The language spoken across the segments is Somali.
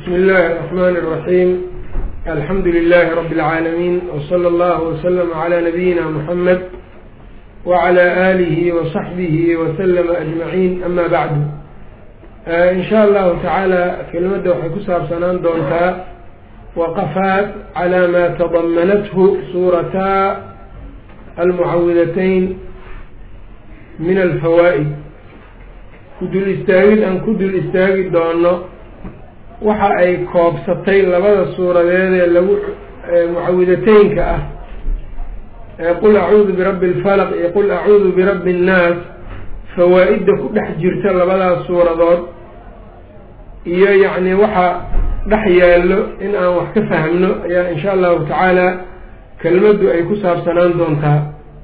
بسم الله الرحمن الرحيم الحمد لله رب العالمين وصلى الله وسلم على نبينا محمد وعلى آله وصحبه وسلم أجمعين أما بعد إن شاء الله تعالى كلمada waxay ku saabsanaan doontaa وqفاat عlى ma تضمنته sورتا المعawidatayn min الفawائد kudul istaagid aan ku dul istaagi doono waxa ay koobsatay labada suuradeed ee lagu mucawidateynka ah ee qul acuudu birabbi اlfalq iyo qul acuudu birabbi الnaas fawaa-idda ku dhex jirta labadaas suuradood iyo yacni waxa dhex yaallo in aan wax ka fahmno ayaa insha allahu tacaala kelmaddu ay ku saabsanaan doontaa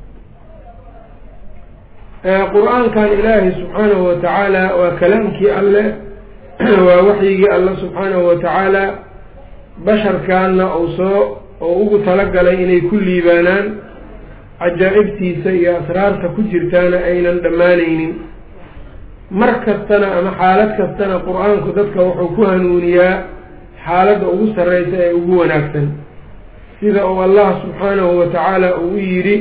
qur-aankan ilaahay subxaanahu watacaala waa kalaamkii alle waa waxyigii alle subxaanahu watacaala basharkaanna uu soo oo ugu talagalay inay ku liibaanaan cajaa'ibtiisa iyo asraarta ku jirtaana aynan dhammaanaynin mar kastana ama xaalad kastana qur-aanku dadka wuxuu ku hanuuniyaa xaaladda ugu sarreysa ee ugu wanaagsan sida uu allah subxaanahu watacaala uu yidhi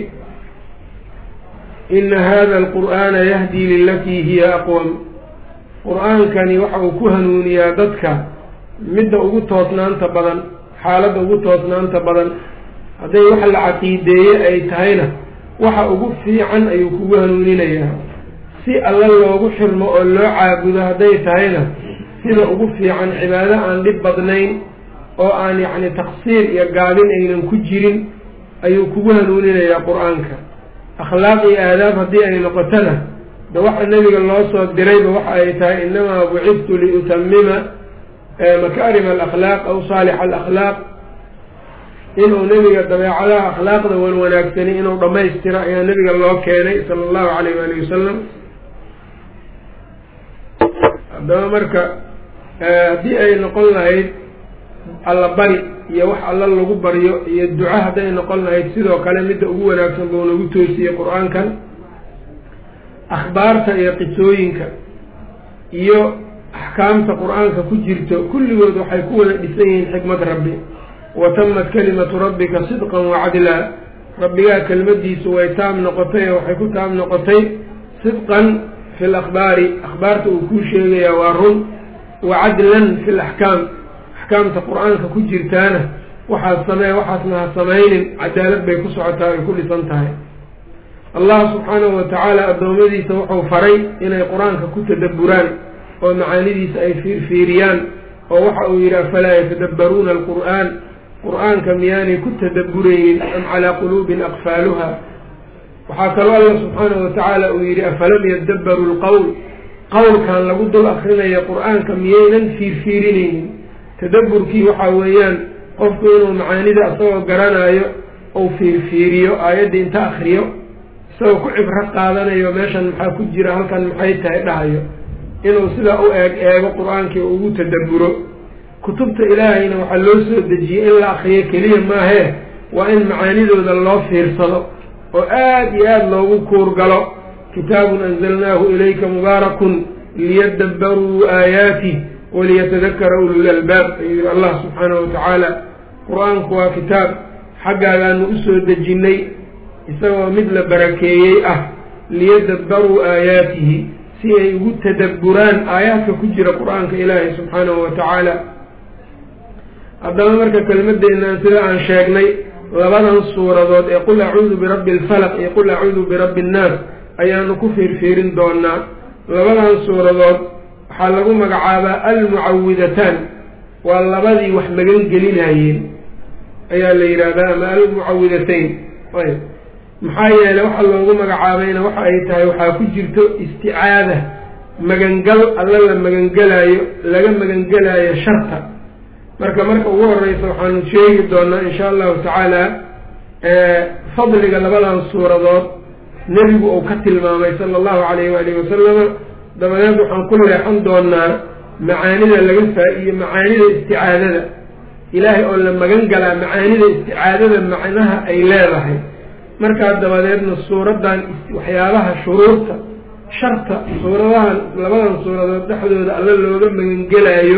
ina hada alqur'aana yahdii lilatii hiya aqwam qur-aankani waxa uu ku hanuuniyaa dadka midda ugu toosnaanta badan xaaladda ugu toosnaanta badan hadday wax la caqiideeye ay tahayna waxa ugu fiican ayuu kugu hanuuninayaa si alla loogu xirmo oo loo caabudo hadday tahayna sida ugu fiican cibaado aan dhib badnayn oo aan yacni taqsiir iyo gaabin aynan ku jirin ayuu kugu hanuuninayaa qur-aanka akhlaaq iyo aadaab haddii ay noqotona de waxa nebiga loo soo dirayba waxa ay tahay inamaa bucidtu liutamima makaarima alakhlaaq aw saalixa alakhlaaq inuu nebiga dabeecadaha akhlaaqda wan wanaagsani inuu dhammaystiro ayaa nebiga loo keenay sala allahu calayh waali wasalam haddaba marka haddii ay noqon lahayd alla bari iyo wax alla lagu baryo iyo duco hadday noqon lahayd sidoo kale midda ugu wanaagsan buu nagu toosiyey qur-aankan akhbaarta iyo qisooyinka iyo axkaamta qur-aanka ku jirto kulligood waxay ku wada dhisan yihiin xikmad rabbi wa tamat kalimatu rabbika sidqan wacadlaa rabbigaa kelmadiisu way taam noqotay ee waxay ku taam noqotay sidqan fi lakhbaari akhbaarta uu kuu sheegayaa waa run wa cadlan fi laxkaam axkaamta qur-aanka ku jirtaana waxaad samee waxaasna ha samaynin cadaalad bay ku socotaa ay ku dhisan tahay allah subxaanahu watacaala addoommadiisa wuxuu faray inay qur-aanka ku tadabburaan oo macaanidiisa ay fiirfiiriyaan oo waxa uu yidhi afalaa yatadabbaruuna alqur'aan qur-aanka miyaanay ku tadabburaynin am calaa quluubin aqfaaluha waxaa kaloo alla subxaanahu watacaala uu yidhi afalam yadabbaru lqowl qowlkan lagu dul akrinaya qur-aanka miyaynan fiirfiirinaynin tadabburkii waxaa weeyaan qofku inuu macaanida isagoo garanaayo uu fiirfiiriyo aayaddii inta akriyo isagoo ku cibro qaadanayo meeshan maxaa ku jira halkan maxay tahay dhahayo inuu sidaa u eeg eego qur-aankii ugu tadabburo kutubta ilaahayna waxaa loo soo dejiyey in la akriyo keliya maahee waa in macaanidooda loo fiirsado oo aada iyo aada loogu kuurgalo kitaabun anzalnaahu ilayka mubaarakun liyadabbaruu aayaati waliyatadakara ulul albaab ayuu yihi allah subxaanahu watacaala qur-aanku waa kitaab xaggaagaanu usoo dejinnay isagoo mid la barakeeyey ah liyadabbaruu aayaatihi si ay ugu tadabburaan aayaadka ku jira qur-aanka ilaahay subxaanahu watacaala haddaba marka kelmadeennan sida aan sheegnay labadan suuradood ee qul acuudu birabbi alfalaq iyo qul acuudu birabbi annaas ayaanu ku fiirfiirin doonaa labadan suuradood waxaa lagu magacaabaa almucawidataan waa labadii wax magan gelinayeen ayaa la yidhaahdaa ama almucawidatayn ayb maxaa yeelay waxa loogu magacaabayna waxa ay tahay waxaa ku jirto isticaada magangal alla la magangelaayo laga magangelaayo sharta marka marka ugu horeysa waxaanu sheegi doonaa insha allahu tacaala fadliga labadan suuradood nebigu uu ka tilmaamay sala allahu calayhi waalihi wasalama dabadeed waxaan ku leexan doonaa macaanida laga faa-iyo macaanida isticaadada ilaahay oo la magan galaa macaanida isticaadada macnaha ay leedahay markaa dabadeedna suuraddan waxyaabaha shuruurta sharta suuradahan labadan suuradood dhexdooda alla looga magangelaayo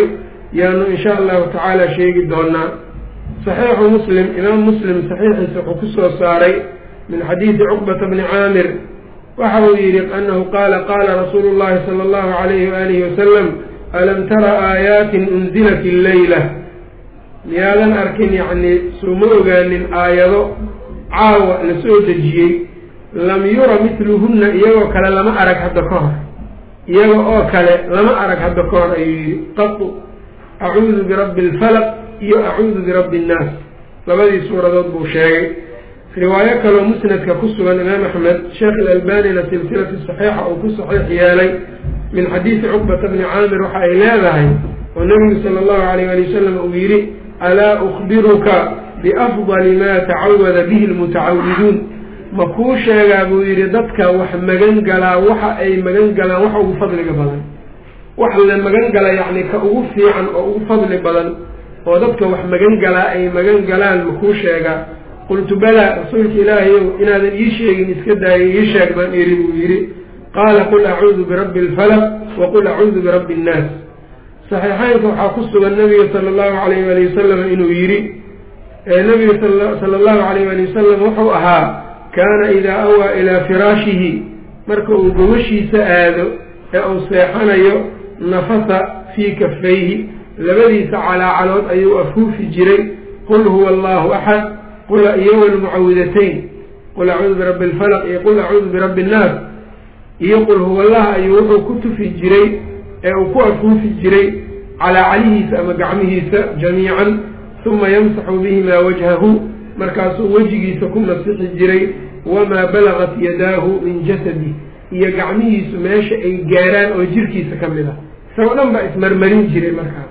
yaanu insha allahu tacaala sheegi doonaa saxiixu muslim imaam muslim saxiixiisa wuxuu kusoo saaray min xadiidi cuqbata bni caamir waxa uu yidhi anahu qaala qaala rasuulu llahi sala allahu alayhi waalihi wasalam alam tara aayaatin unzilat illeyla miyaadan arkin yacnii suuma ogaanin aayado caawa la soo dejiyey lam yura mitluhunna iyagoo kale lama arag hadda ka hor iyaga oo kale lama arag hadda ka hor ayuu yidhi qatu acuudu birabbi alfalaq iyo acuudu birabbi innaas labadii suuradood buu sheegay riwaayo kaloo musnadka ku sugan imaam axmed sheekh ilalbanina silsilatu saxiixa uu ku saxiix yeelay min xadiidi cuqbata bni caamir waxa ay leedahay oo nebigu sala allahu alayh ali wasalam uu yidhi alaa ukhbiruka biafdali maa tacawada bihi lmutacawiduun ma kuu sheegaa buu yidhi dadka wax magan galaa waxa ay magan galaan waxa ugu fadliga badan wax la magan gala yacni ka ugu fiican oo ugu fadli badan oo dadka wax magan galaa ay magan galaan ma kuu sheegaa qultu balaa rasuulka ilaahayow inaadan ii sheegin iska daayay ii sheeg baan iri buu yidhi qaala qul acuudu birabbi alfalaq wa qul acuudu birabbi innaas saxiixeynka waxaa ku sugan nabiga sala allahu alayh ali wasalam inuu yidhi nabiga sala allahu alayh ali wasalam wuxuu ahaa kaana idaa awaa ilaa firaashihi marka uu gobashiisa aado ee uu seexanayo nafasa fii kafayhi labadiisa calaacalood ayuu afuufi jiray qul huwa allahu axad qul iyo walmucawidatayn qul acuudu birabbi alfalaq iyo qul acuudu birabbi innaas iyo qul huwa allah ayuu wuxuu ku tufi jiray ee uu ku afuufi jiray calaacalihiisa ama gacmihiisa jamiican uma yamsaxu bihimaa wajhahu markaasuu wejigiisa ku masixi jiray wamaa balagat yadaahu min jasadi iyo gacmihiisu meesha ay gaaraan oo jirkiisa ka mid ah isagoo dhan baa ismarmarin jiray markaas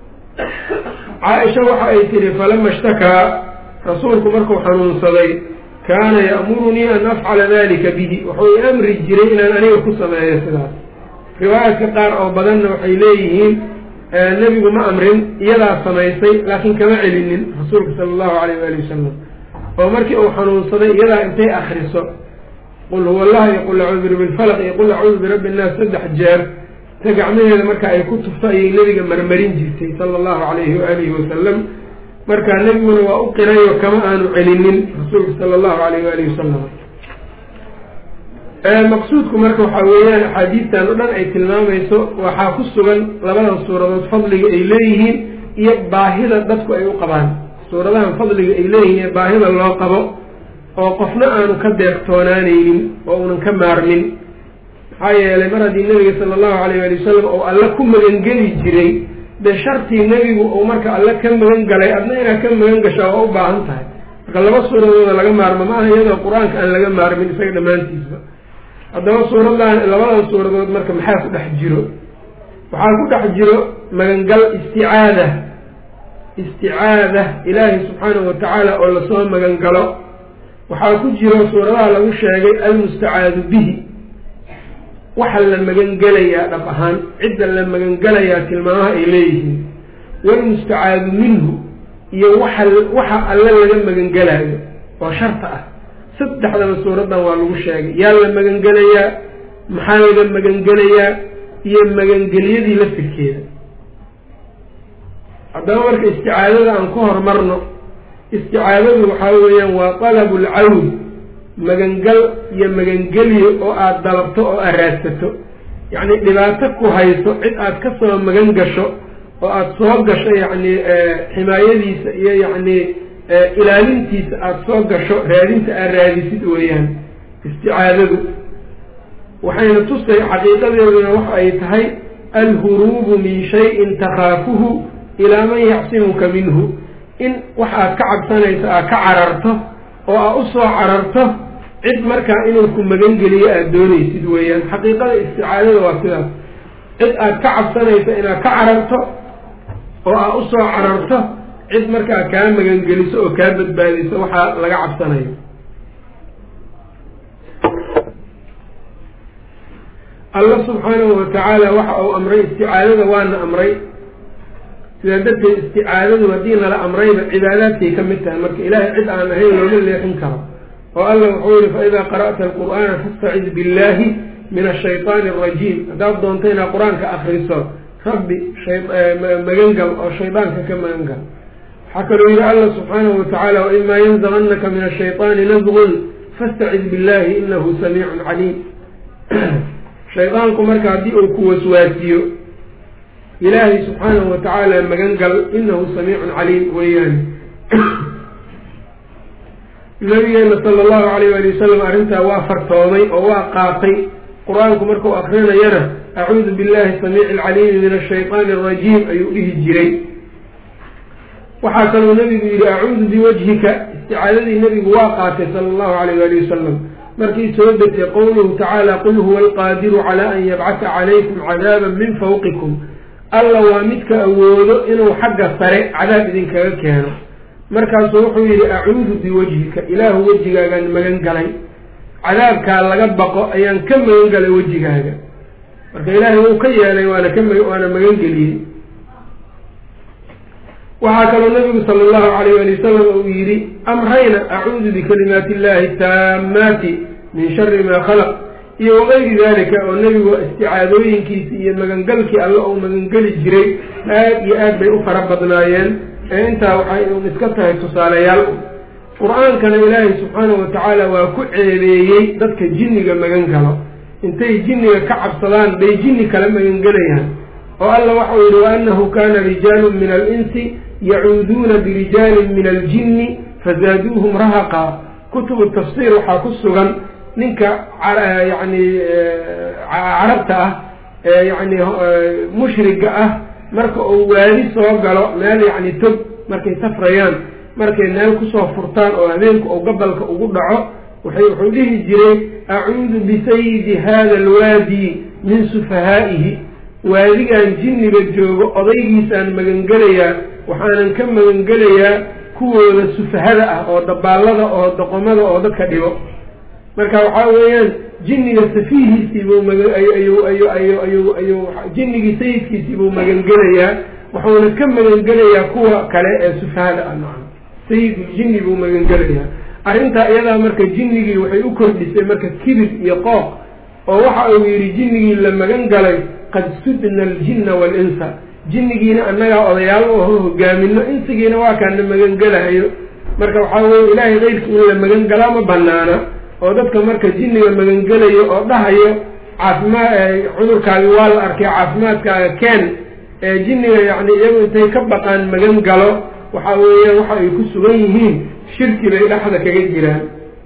caaisha waxa ay tihi falama ishtakaa rasuulku markuu xanuunsaday kaana ya'murunii an afcala dalika bihi wuxuu i amri jiray inaan aniga ku sameeyo sidaas riwaayaadka qaar oo badanna waxay leeyihiin nebigu ma amrin iyadaa samaysay laakiin kama celinin rasuulka sala allahu alayh waali wasalam oo markii uu xanuunsaday iyadaa intay akriso qul huwa allah iyo qul acuudu birabbi lfalaq iyo qul acuudu birabbi innaas saddex jeer ta gacmaheeda marka ay ku tufto ayay nebiga marmarin jirtay sala allahu calayhi waalihi wasalam marka nebiguna waa u qirayo kama aanu celinin rasuulka sala allahu alayh waalihi wasalam maqsuudku marka waxaa weeyaan axaadiistan o dhan ay tilmaamayso waxaa ku sugan labadan suuradood fadliga ay leeyihiin iyo baahida dadku ay u qabaan suuradahan fadliga ay leeyihiin iyo baahida loo qabo oo qofna aanu ka deeqtoonaanaynin oo unan ka maarmin maxaa yeelay mar haddii nebiga sala allahu alayh ali wasalam oo alle ku magangeli jiray dee shartii nebigu uu marka alle ka magan galay adna inaad ka magan gashaa waa u baahan tahay marka laba suuradooda laga maarmo maaha iyadoo qur-aanka aan laga maarmin isaga dhammaantiisba haddaba suuradan labadan suuradood marka maxaa ku dhex jiro waxaa ku dhex jiro magangal isticaada isticaada ilaahi subxaanahu watacaala oo lasoo magangalo waxaa ku jiro suuradaha lagu sheegay almustacaadu bihi waxa la magangelayaa dhab ahaan cidda la magangelayaa tilmaamaha ay leeyihiin walmustacaadu minhu iyo waxa waxa alle laga magangelaayo oo sharta ah saddexdaba suuraddan waa lagu sheegay yaa la magangelayaa maxaa laga magangelayaa iyo magangelyadii laftirkeeda haddaba marka isticaadada aan ku horumarno isticaadadu waxaa weeyaan waa talabu lcawd magangal iyo magangelyo oo aada dalabto oo aad raadsato yacni dhibaato ku hayso cid aad ka soo magan gasho oo aada soo gasho yacni ximaayadiisa iyo yacni ilaalintiisa aada soo gasho raadinta aad raadisid weeyaan isticaadadu waxayna tusay xaqiiqadeeduna waxa ay tahay alhuruubu min shayin takhaafuhu ilaa man yacsimuka minhu in wax aad ka cabsanayso aad ka cararto oo aad u soo cararto cid markaa inuu ku magangeliyo aada doonaysid weeyaan xaqiiqada isticaadada waa sidaas cid aad ka cabsanayso inaad ka cararto oo aad u soo cararto cid markaa kaa magangeliso oo kaa badbaadiso waxaa laga cabsanayo alla subxaanahu watacaala waxa uu amray isticaadada waana amray sidaa darteed isticaadadu haddii nala amrayba cibaadaadkay ka mid tahay marka ilaahay cid aan ahayn looma leexin karo oo alla wuxuu yihi faidaa qara'ta alqur'aana fastacid billahi min ashayطaani arajiim haddaad doonto inaad qur-aanka akriso rabbi magangal oo shaydaanka ka magangal waxaa kaloo yihi alla subxaanahu watacaala waimaa yanzaganaka min ashayطaani nazgun fastacid billahi inahu samiicun caliim shaydaanku marka haddii uu ku waswaasiyo ilaahay subxaanahu watacaala magangal inahu samiicun caliim weeyaan nabigeena sala allahu alayh ali wasalam arrintaa waa fartoomay oo waa qaatay qur-aanku markuu akrinayana acuudu billahi samiici alcaliimi min ashayطaani arajiim ayuu dhihi jiray waxaa kaloo nabigu yihi acuudu biwajhika isticaadadii nabigu waa qaatay sala allahu alayh ali wasalam markii soo degtay qowluhu tacaala qul huwa alqaadiru calaa an yabcata calaykum cadaaban min fawqikum alla waa midka awoodo inuu xagga sare cadaab idinkaga keeno markaasuu wuxuu yihi acuudu biwajhika ilaahu wejigaagaan magan galay cadaabkaa laga baqo ayaan ka magan galay wejigaaga marka ilaahay wuu ka yeelay waana ka waana magan geliyey waxaa kaloo nabigu sala allahu alayh ali wasalam uu yidhi amrayna acuudu bikalimaati illahi taamaati min shari maa khalaq iyo wagayri dalika oo nebigu isticaadooyinkiisi iyo magangalkii alle uu magangeli jiray aad iyo aad bay u fara badnaayeen ee intaa waxay un iska tahay tusaalayaal qur-aankana ilaahay subxaanahu watacaala waa ku ceebeeyey dadka jinniga magan galo intay jinniga ka cabsadaan bay jinni kala magangelayaan oo alla waxau yihi waanahu kana rijaalu min alinsi yacuuduuna birijaalin min aljinni fazaaduuhum rahaqa kutubu tafsiir waxaa ku sugan ninka yani carabta ah ee yani mushriga ah marka uu waadi soo galo meel yacni tog markay safrayaan markay meel kusoo furtaan oo habeenku uu gabalka ugu dhaco waxay wuxuu dhihi jiray acuudu bisayidi hada alwaadi min sufahaa'ihi waadigan jinniga joogo odaygiisaan magangelayaa waxaanan ka magangelayaa kuwooda sufahada ah oo dabaallada oo doqomada oo dadka dhibo marka waxaa weeyaan jinniga safiihiisiibuu maayuu jinnigii sayidkiisiibuu magangelayaa wuxuuna ka magangelayaa kuwa kale ee sufahada ah maa sayidljinni buu magangelayaa arrintaa iyadaa marka jinnigii waxay u kordhisay marka kibir iyo qooq oo waxa uu yidhi jinnigii la magan galay qad sudna aljinna waalinsa jinnigiina annagaa odayaal u aho hogaamino insigiina waa kaana magangelahayo marka waxaa weye ilaahay keyrki in la magan galaa ma banaana oo dadka marka jinniga magangelayo oo dhahayo caafimaad cudurkaagi waa la arkay caafimaadkaaga keen ee jinniga yacni iyagu intay ka baqaan magan galo waxa weeyaan waxa ay ku sugan yihiin shirki bay dhexda kaga jiraan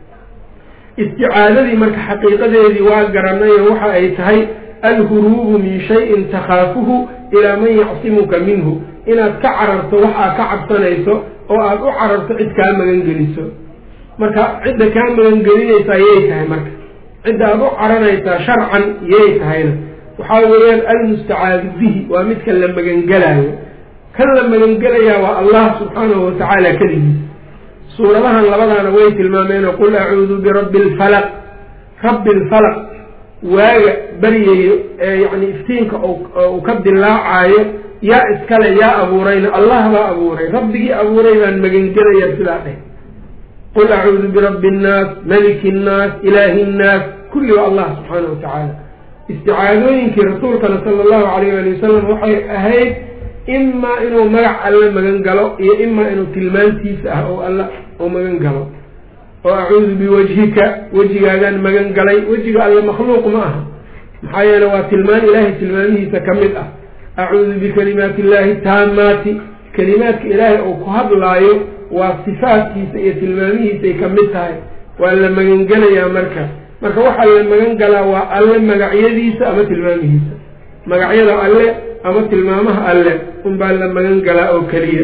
isticaadadii marka xaqiiqadeedii waa garanayo waxa ay tahay alhuruubu min shayin takhaafuhu ilaa man yacsimuka minhu inaad ka cararto waxaa ka cabsanayso oo aada u cararto cid kaa magangeliso marka cidda kaa magangelinaysaa yay tahay marka cidda aada u caranaysaa sharcan yay tahayna waxaa weeyaan almustacaadu bihi waa midka la magangelaayo kan la magangelayaa waa allah subxaanahu watacaala keligiis suuradahan labadaana way tilmaameenoo qul acuudu birabbi alfalaq rabbi alfalaq waaga baryayo ee yacni iftiinka uu ka dilaacaayo yaa iskale yaa abuurayna allah baa abuuray rabbigii abuuray baan magangelayaa sidaa dheh qul acuudu birabbi innaas maliki innaas ilaahi innaas kulli waa allah subxaana watacaala isticaadooyinkii rasuulkana sala allahu alayh ali wasalam waxay ahayd imaa inuu magac alle magan galo iyo imaa inuu tilmaantiisa ah oo alla uu magan galo oo acuudu biwajhika wejigaagaan magan galay wejiga alle makhluuq ma aha maxaa yeele waa tilmaan ilaahay tilmaamihiisa ka mid ah acuudu bikalimaati illaahi taamaati kalimaadka ilaahay uu ku hadlaayo waa sifaadkiisa iyo tilmaamihiisay ka mid tahay waa la magangelayaa marka marka waxaa la magan galaa waa alle magacyadiisa ama tilmaamihiisa magacyada alle ama tilmaamaha alle unbaa la magan galaa oo keliya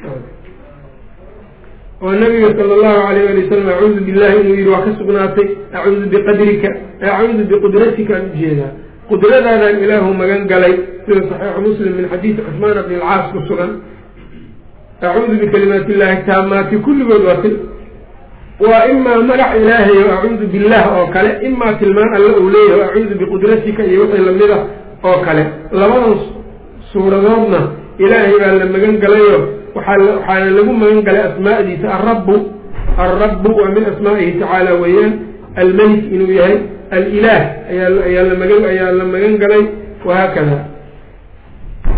oo nabiga sala allahu alayh ali wasalam acuudu billahi inuu yihi waa ka sugnaatay acuudu biqadrika acuudu biqudratika aan ujeedaa qudradaadaan ilaahu magan galay sida saxiixu muslim min xadiidi cusmaan bni alcaas ku sugan acuudu bikalimaati illahi taamaati kulligood waa til waa imaa magac ilaahay o acuudu billah oo kale imaa tilmaan alle uu leeyahay o acuudu biqudratika iyo wixii lamida oo kale labadan suuradoodna ilaahay baa la magan galayo waaa waxaana lagu magan galay asmaa'diisa alrabbu alrabbu waa min asmaa'ihi tacaala weeyaan almelik inuu yahay alilaah ayaa ayaa la magan ayaa la magan galay wahaakada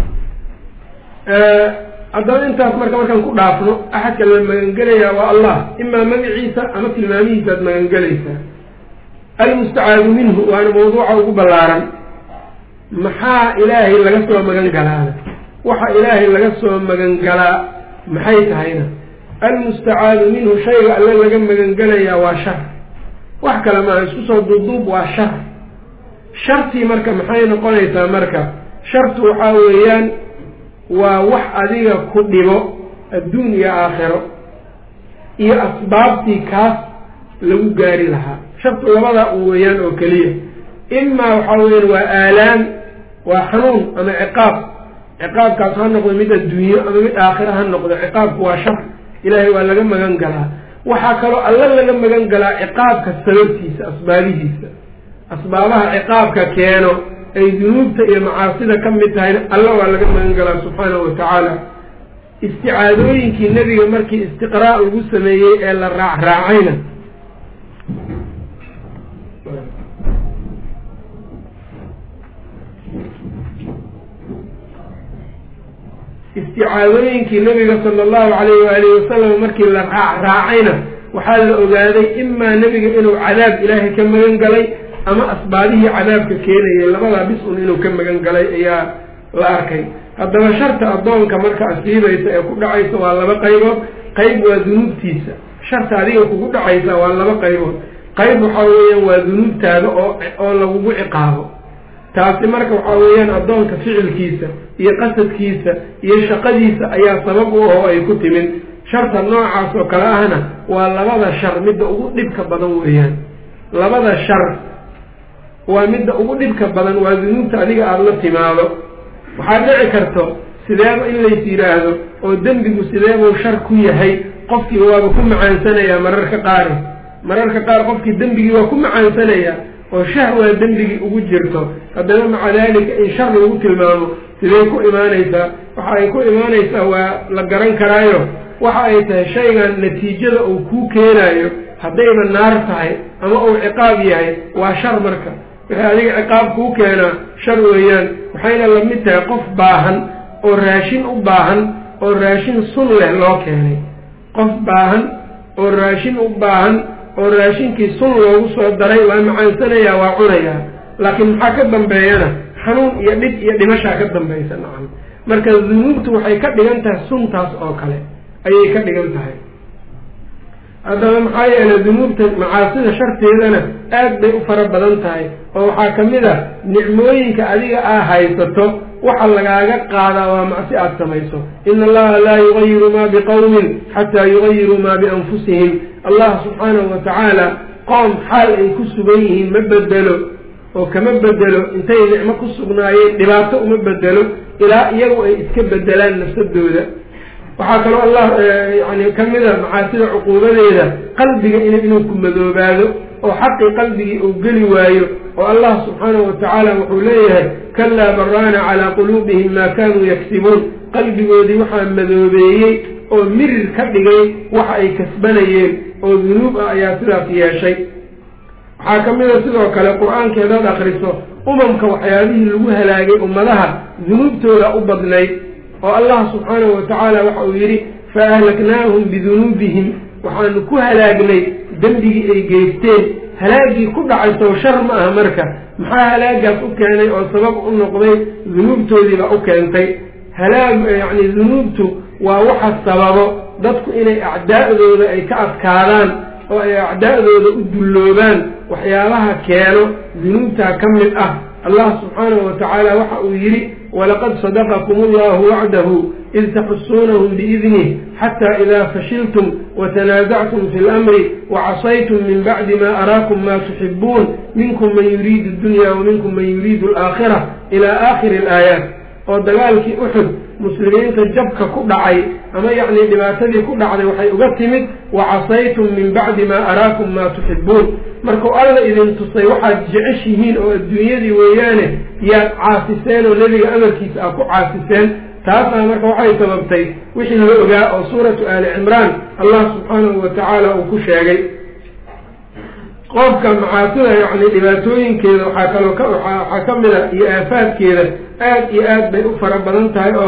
haddaba intaas marka markaan ku dhaafno axadka la magangelayaa waa allah imaa magaciisa ama tilmaamihiisa aad magangelaysaa almustacaadu minhu waana mawduuca ugu ballaaran maxaa ilaahay laga soo magan galaana waxa ilaahay laga soo magan galaa maxay tahayna almustacaadu minhu shayga alle laga magangelayaa waa shar wax kale maaha isku soo duubduub waa shar shartii marka maxay noqonaysaa marka shartu waxaa weeyaan waa wax adiga ku dhibo adduun iyo aakhiro iyo asbaabtii kaas lagu gaari lahaa shartu labadaa u weeyaan oo keliya imaa waxaa weeyaan waa aalaam waa xanuun ama ciqaab ciqaabkaas ha noqdo mid adduunyo ama mid aakhiro ha noqdo ciqaabku waa shar ilaahay waa laga magan galaa waxaa kaloo alla laga magan galaa ciqaabka sababtiisa asbaabihiisa asbaabaha ciqaabka keeno ay dunuubta iyo macaasida ka mid tahayna alla waa laga magan galaa subxaanahu watacaala isticaadooyinkii nebiga markii istiqraa' lagu sameeyey ee la raacraacayna isticaadooyinkii nebiga sala allahu calayh waalihi wasalam markii la raacraacayna waxaa la ogaaday imaa nebiga inuu cadaab ilaahay ka magan galay ama asbaabihii cadaabka keenayay labadaa bis un inuu ka magan galay ayaa la arkay haddaba sharta addoonka marka asiibaysa ee ku dhacaysa waa laba qaybood qayb waa dunuubtiisa sharta adiga kugu dhacaysa waa laba qaybood qayb waxaa weeyaan waa dunuubtaada oo oo lagugu ciqaabo taasi marka waxaa weeyaan addoonka ficilkiisa iyo qasadkiisa iyo shaqadiisa ayaa sabab u ah oo ay ku timid sharta noocaas oo kale ahna waa labada shar midda ugu dhibka badan weeyaan labada shar waa midda ugu dhibka badan waa dunuubta adiga aada la timaado waxaad dhici karto sideeba in lays yidhaahdo oo dembigu sideebuu shar ku yahay qofkii waaba ku macaansanayaa mararka qaari mararka qaar qofkii dembigii waa ku macaansanayaa oo shahwaa dembigii ugu jirto haddana maca daalika in shar lagu tilmaamo sidee ku imaanaysaa waxa ay ku imaanaysaa waa la garan karaayo waxa ay tahay shaygan natiijada uu kuu keenaayo haddayba naar tahay ama uu ciqaab yahay waa shar marka wixii adiga ciqaab kuu keenaa shar weeyaan waxayna la mid tahay qof baahan oo raashin u baahan oo raashin sun leh loo keenay qof baahan oo raashin u baahan oo raashinkii sun loogu soo daray waa macaansanayaa waa cunayaa laakiin maxaa ka dambeeyana xanuun iyo dhib iyo dhimashaa ka dambaysa nacam marka dunuubtu waxay ka dhigan tahay suntaas oo kale ayay ka dhigan tahay haddaba maxaa yeelay dunuubta macaasida sharteedana aad bay u fara badan tahay oo waxaa ka mid a nicmooyinka adiga aa haysato waxa lagaaga qaadaa waa macsi aada samayso ina allaha laa yugayiru maa biqowmin xataa yugayiruu maa bianfusihim allah subxaanahu wa tacaala qoom xaal ay ku sugan yihiin ma bedelo oo kama bedelo intay nicmo ku sugnaayeen dhibaato uma bedelo ilaa iyagu ay iska bedelaan nafsadooda waxaa kaloo allah yani ka mida macaasida cuquubadeeda qalbiga in inuu ku madoobaado oo xaqii qalbigii uu geli waayo oo allah subxaanahu watacaala wuxuu leeyahay kalaa baraana calaa quluubihim maa kaanuu yagsibuun qalbigoodii waxaa madoobeeyey oo mirir ka dhigay waxa ay kasbanayeen oo dunuub ah ayaa sidaas yeeshay waxaa ka mida sidoo kale qur-aanka hadaad akriso umamka waxyaabihii lagu halaagay ummadaha dunuubtooda u badnayd oo allah subxaanahu watacaala waxa uu yidhi fa ahlaknaahum bidunuubihim waxaanu ku halaagnay dembigii ay geysteen halaagii ku dhacay sow shar ma aha marka maxaa halaagaas u keenay oo sabab u noqday dunuubtoodiiba u keentay halaag yacni dunuubtu waa waxa sababo dadku inay acdaa'dooda ay ka adkaadaan oo ay acdaa'dooda u dulloobaan waxyaabaha keeno dunuubtaa ka mid ah allah subxaanahu watacaala waxa uu yidhi walaqad sadaqakum allahu wacdahu id taxusuunahum biidnih xata ida fashiltum watanaasactum fi lamri wacasaytum min bacdi ma araakum ma tuxibuun minkum man yuriidu dunya waminkum man yuriidu alaakhira ila aakhiri alaayaat oo dagaalkii uxud muslimiinta jabka ku dhacay ama yacni dhibaatadii ku dhacday waxay uga timid wacasaytum min bacdi maa araakum maa tuxibuun markuu alla idin tusay waxaad jeceshihiin oo adduunyadii weeyaane yaad caasiseen oo nebiga amarkiisa aad ku caasiseen taasna marka waxay sababtay wixii la ogaa oo suuratu aali cimraan allah subxaanahu wa tacaala uu ku sheegay qofka macaasida yacni dhibaatooyinkeeda waxaa kaloo ka waxaa ka mid a iyo aafaadkeeda aad iyo aad bay u fara badan tahay oo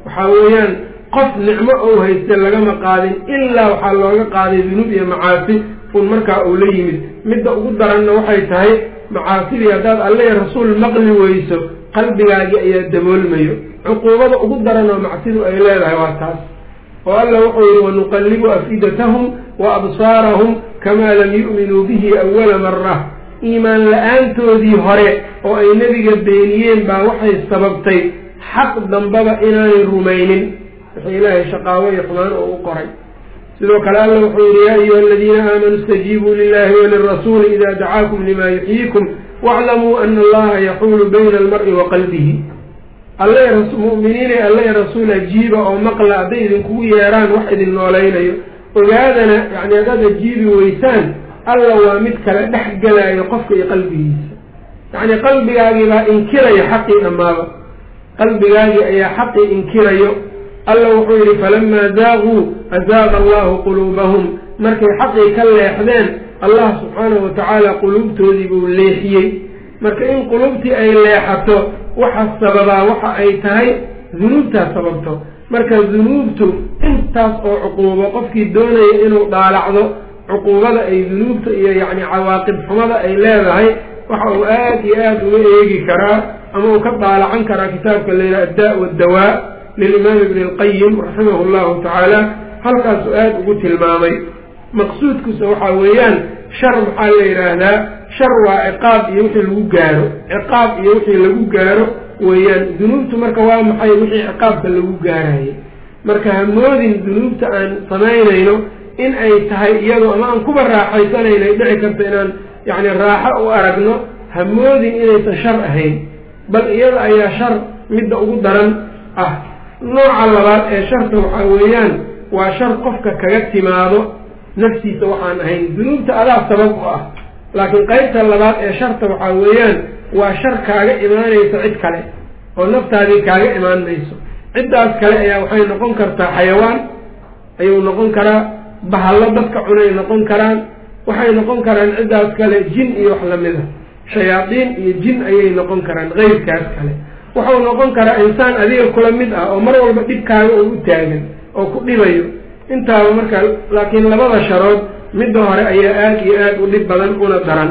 waxaa weeyaan qof nicmo ou hayste lagama qaadin ilaa waxaa looga qaaday dunuub iyo macaasi un markaa uu la yimid midda ugu daranna waxay tahay macaasidii haddaad alle rasuul maqli weyso qalbigaagii ayaa daboolmayo cuquubada ugu daran oo macsidu ay leedahay waa taas oo alla wuxuu yihi wanuqallibu afidatahum wa absaarahum kamaa lam yu'minuu bihi awala mara iimaan la-aantoodii hore oo ay nebiga beeniyeen baa waxay sababtay xaq dambaba inaanay rumaynin wixii ilaahay shaqaawo iyo xumaan oo u qoray sidoo kale alla wuxuu yihi yaa ayuha aladiina aamanuu istajiibuu lilahi walirasuuli ida dacaakum lima yuxyiikum waaclamuu ana allaha yaxuulu bayna almari wa qalbihi alle mu'miniinay alle rasuul ajiiba oo maqla hadday idinkugu yeeraan wax idin noolaynayo ogaadana yani haddaad ajiibi weysaan alla waa mid kale dhex gelaayo qofka iyo qalbigiisa yacni qalbigaagii baa inkiraya xaqii dhammaaba qalbigaagii ayaa xaqii inkirayo alla wuxuu yidhi falamaa zaaquu azaaqa allahu quluubahum markay xaqii ka leexdeen allah subxaanahu watacaala quluubtoodii buu leexiyey marka in quluubtii ay leexato waxa sababaa waxa ay tahay dunuubtaas sababto marka dunuubtu intaas oo cuquubo qofkii doonaya inuu dhaalacdo cuquubada ay dunuubta iyo yacni cawaaqib xumada ay leedahay waxa uu aad iyo aada uga eegi karaa ama uu ka daalacan karaa kitaabka layidhaha adda waddawaa lilimaam ibni alqayim raximahu llahu tacaala halkaasuu aada ugu tilmaamay maqsuudkiisa waxaa weeyaan shar maxaa la yidhaahdaa shar waa ciqaab iyo wixii lagu gaaro ciqaab iyo wixii lagu gaaro weeyaan dunuubtu marka waa maxay wixii ciqaabka lagu gaarayay marka hamoodin dunuubta aan samaynayno in ay tahay iyadoo ama aan kuba raaxaysanayno ay dhici karto inaan yacni raaxo u aragno hamoodin inaysan shar ahayn bal iyada ayaa shar midda ugu daran ah nooca labaad ee sharta waxaa weeyaan waa shar qofka kaga timaado naftiisa waxaan ahayn dunuubta adaa sabab u ah laakiin qeybta labaad ee sharta waxaa weeyaan waa shar kaaga imaanaysa cid kale oo naftaadii kaaga imaan mayso ciddaas kale ayaa waxay noqon kartaa xayawaan ayuu noqon karaa bahallo dadka cunay noqon karaan waxay noqon karaan ciddaas kale jin iyo wax lamid a shayaadiin iyo jin ayay noqon karaan qeybkaas kale wuxuu noqon karaa insaan adiga kula mid ah oo mar walba dhibkaaga oo u taagan oo ku dhibayo intaaba marka laakiin labada sharood midda hore ayaa aada iyo aada u dhib badan una daran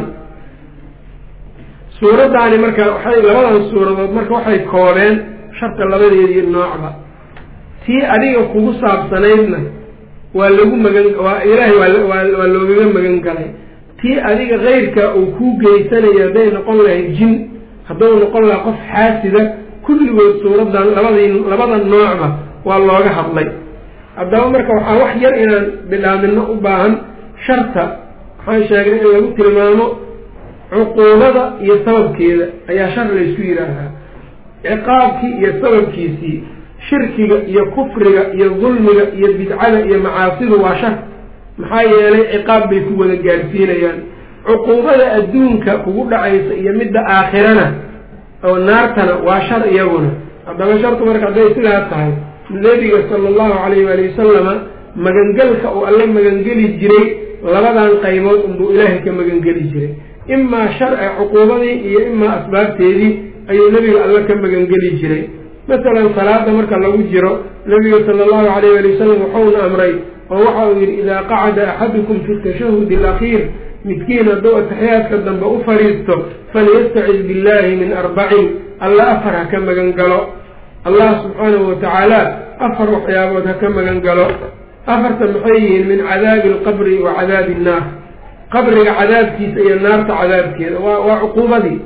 suuraddaani marka waxay labadan suuradood marka waxay koobeen sharta labadeedii noocba tii adiga kugu saabsanaydna waa lagu magan waa ilaahay waa waa loogaga magan galay tii adiga keyrka uu kuu geysanayo hadday noqon lahayd jin hadduu noqon lahaa qof xaasida kulligood suuraddan labadii labada noocba waa looga hadlay haddaba marka waxaa wax yar inaan bidhaamino u baahan sharta waxaan sheegnay in lagu tilmaamo cuquubada iyo sababkeeda ayaa shar laysku yidhaahdaa ciqaabkii iyo sababkiisii shirkiga iyo kufriga iyo dulmiga iyo bidcada iyo macaasidu waa shar maxaa yeelay ciqaab bay ku wada gaadhsiinayaan cuquubada adduunka kugu dhacaysa iyo midda aakhirana oo naartana waa shar iyaguna haddaba shartu marka hadday sidaa tahay nebiga sala allahu calayh waali wasalama magangelka uu alla magangeli jiray labadan qaybood unbuu ilaahay ka magangeli jiray imaa sharci cuquubadii iyo imaa asbaabteedii ayuu nebiga alla ka magangeli jiray masalan salaada marka lagu jiro nebiga sala allahu calayh waali wasalam wuxuuna amray oo waxa uu yidhi idaa qacada axadukum fi tashahudi alakhiir midkiin hadduu ataxiyaadka dambe u fadhiisto falyastacid billahi min arbacin alla afar ha ka magan galo allah subxaanahu watacaala afar waxyaabood ha ka magan galo afarta maxay yihiin min cadaabi alqabri wa cadaabi innaar qabriga cadaabkiisa iyo naarta cadaabkeeda waa waa cuquubadii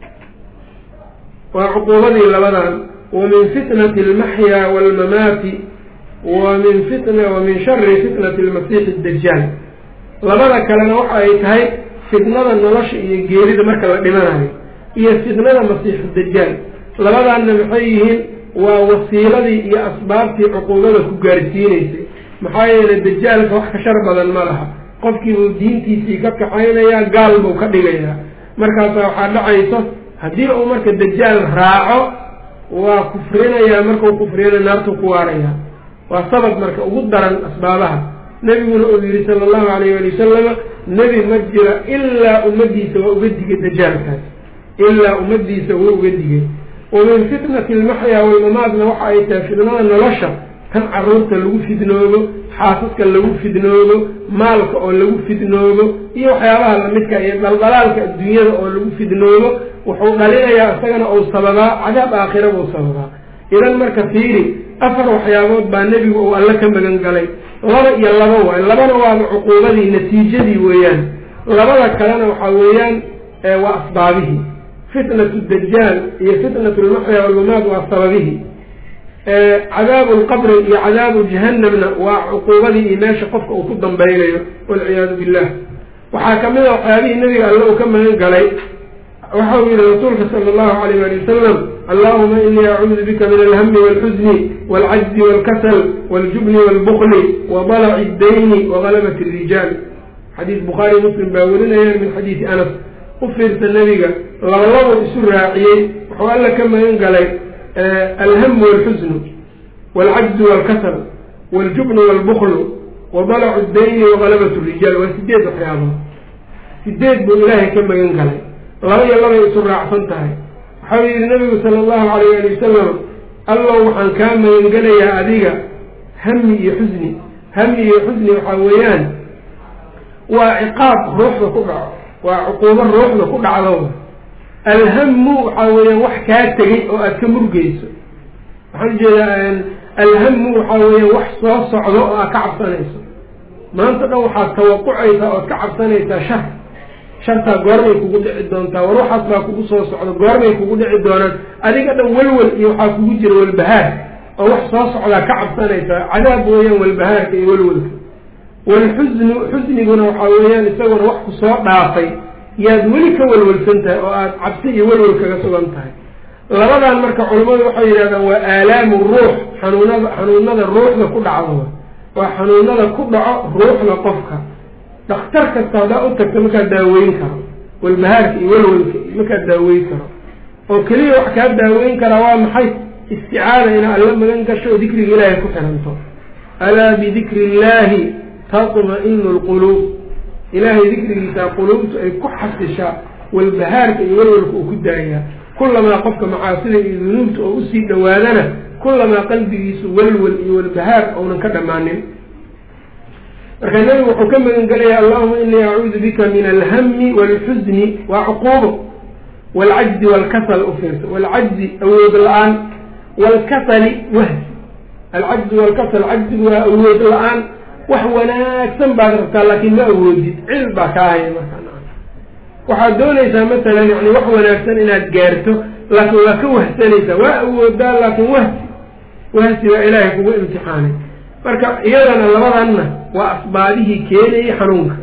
waa cuquubadii labadan wa min fitnati almaxyaa waalmamaati wa min fitna wa min shari fitnati almasiixi dajaal labada kalena waxa ay tahay fitnada nolosha iyo geerida marka la dhimanayo iyo fitnada masiixu dajaal labadaanna maxay yihiin waa wasiiladii iyo asbaabtii cuquubada ku gaarsiinaysay maxaa yeelay dajaalka wax ka shar badan ma laha qofkii buu diintiisii ka kaxaynayaa gaal buu ka dhigayaa markaasaa waxaa dhacayso haddii uu marka dajaal raaco waa kufrinayaa markau kufriyana naartuu ku waarayaa waa sabab marka ugu daran asbaabaha nebiguna uu yihi sala allahu calayh ali wasalama nebi ma jira ilaa ummadiisa waa uga digay dajaalkaas ilaa ummadiisa wuu uga digay wa min fitnati almaxyaa walmamaadna waxa ay tahay fitnada nolosha kan caruurta lagu fidnoobo xaasaska lagu fidnoobo maalka oo lagu fidnoobo iyo waxyaabaha lamidka iyo daldalaalka adduunyada oo lagu fidnoobo wuxuu dhalinayaa isagana uu sababaa cadaab aakhira buu sababaa idan marka fiiri afar waxyaabood baa nebigu uu alle ka magan galay laba iyo laba waay labana waaba cuquubadii natiijadii weeyaan labada kalena waxaa weeyaan waa asbaabihii fitnatu dajaal iyo fitnatu lmaxya walmamaad waa sababihii cadaabu lqabri iyo cadaabu jahanamna waa cuquubadii iyo meesha qofka uu ku dambaynayo walciyaadu billah waxaa kamid a waxyaabihii nebiga alle uu ka magan galay waxa uu yihi rasuulka sala allahu alayh ali wasalam allahuma inii acuudu bika min alhami walxusni walcajzi walkasal waljubni walbukli wadalaci ddayni wagalabati rijaal xadiis bukhaari muslim baa werinayaan min xadiisi anas u fiirsa nebiga labalabuu isu raaciyey wuxuu alla ka magan galay alhamu walxusnu walcajzu walkasal waljubnu walbuklu wadalacu ddayni wagalabat rijaal waa sideed waxyaabood sideed buu ilaahay ka magan galay laba iyo labay isu raacsan tahay waxau yihi nabigu sala allahu alayh ali wasalam allow waxaan kaa magangelayaa adiga hami iyo xusni hami iyo xusni waxaa weeyaan waa ciqaab ruuxda ku dhaco waa cuquubo ruuxda ku dhacdo alhamu waxaa weeyaan wax kaa tegay oo aad ka murgeyso waxaan ujeedaa alhamu waxaa weeyaan wax soo socdo oo aad ka cabsanayso maanta dhan waxaad tawaqucaysaa ood ka cabsanaysaa shar shartaa goormay kugu dhici doontaa war waxaas baa kugu soo socdo goormay kugu dhici doonaan adiga dhan welwel iyo waxaa kugu jira walbahaar oo wax soo socdaa ka cabsanaysaa cadaab weeyaan walbahaarka iyo welwelka walxusnu xusniguna waxaa weeyaan isaguna wax ku soo dhaafay yaad weli ka welwelsan tahay oo aada cabsi iyo welwel kaga sugan tahay labadan marka culimmadu waxay yidhahdaan waa aalaamu ruux xanuunada xanuunada ruuxda ku dhacdo waa xanuunada ku dhaco ruuxda qofka dhakhtar kasta haddaa u tagto markaa daaweyn karo walbahaarka iyo welwelka markaa daaweyn karo oo keliya wax kaa daaweyn karaa waa maxay isticaada inaa alla magan gasho oo dikriga ilaahay ku xiranto alaa bidikri illaahi tatma-inu lquluub ilaahay dikrigiisaa quluubtu ay ku xasishaa walbahaarka iyo welwelka uu ku daayaa kulamaa qofka macaasida iyo dunuubta oo usii dhowaadana kulamaa qalbigiisu welwel iyo walbahaar ounan ka dhammaanin marka nebigu wuxuu ka magan gelaya allahuma inii acuudu bika min alhami walxusni waa cuquubo waalcajzi waalkasal u fiirsa waalcajzi awood la-aan waalkasali wahsi alcajzi waalkasal cajzigu waa awood la-aan wax wanaagsan baad rabtaa laakiin ma awoodid cil baa kaa haya markaa waxaad doonaysaa masalan yani wax wanaagsan inaad gaarto laakiin waa ka wahsanaysaa waa awoodaa laakiin wahsi wahsi waa ilaahay kugu imtixaanay marka iyadana labadanna waa asbaabihii keenayay xanuunka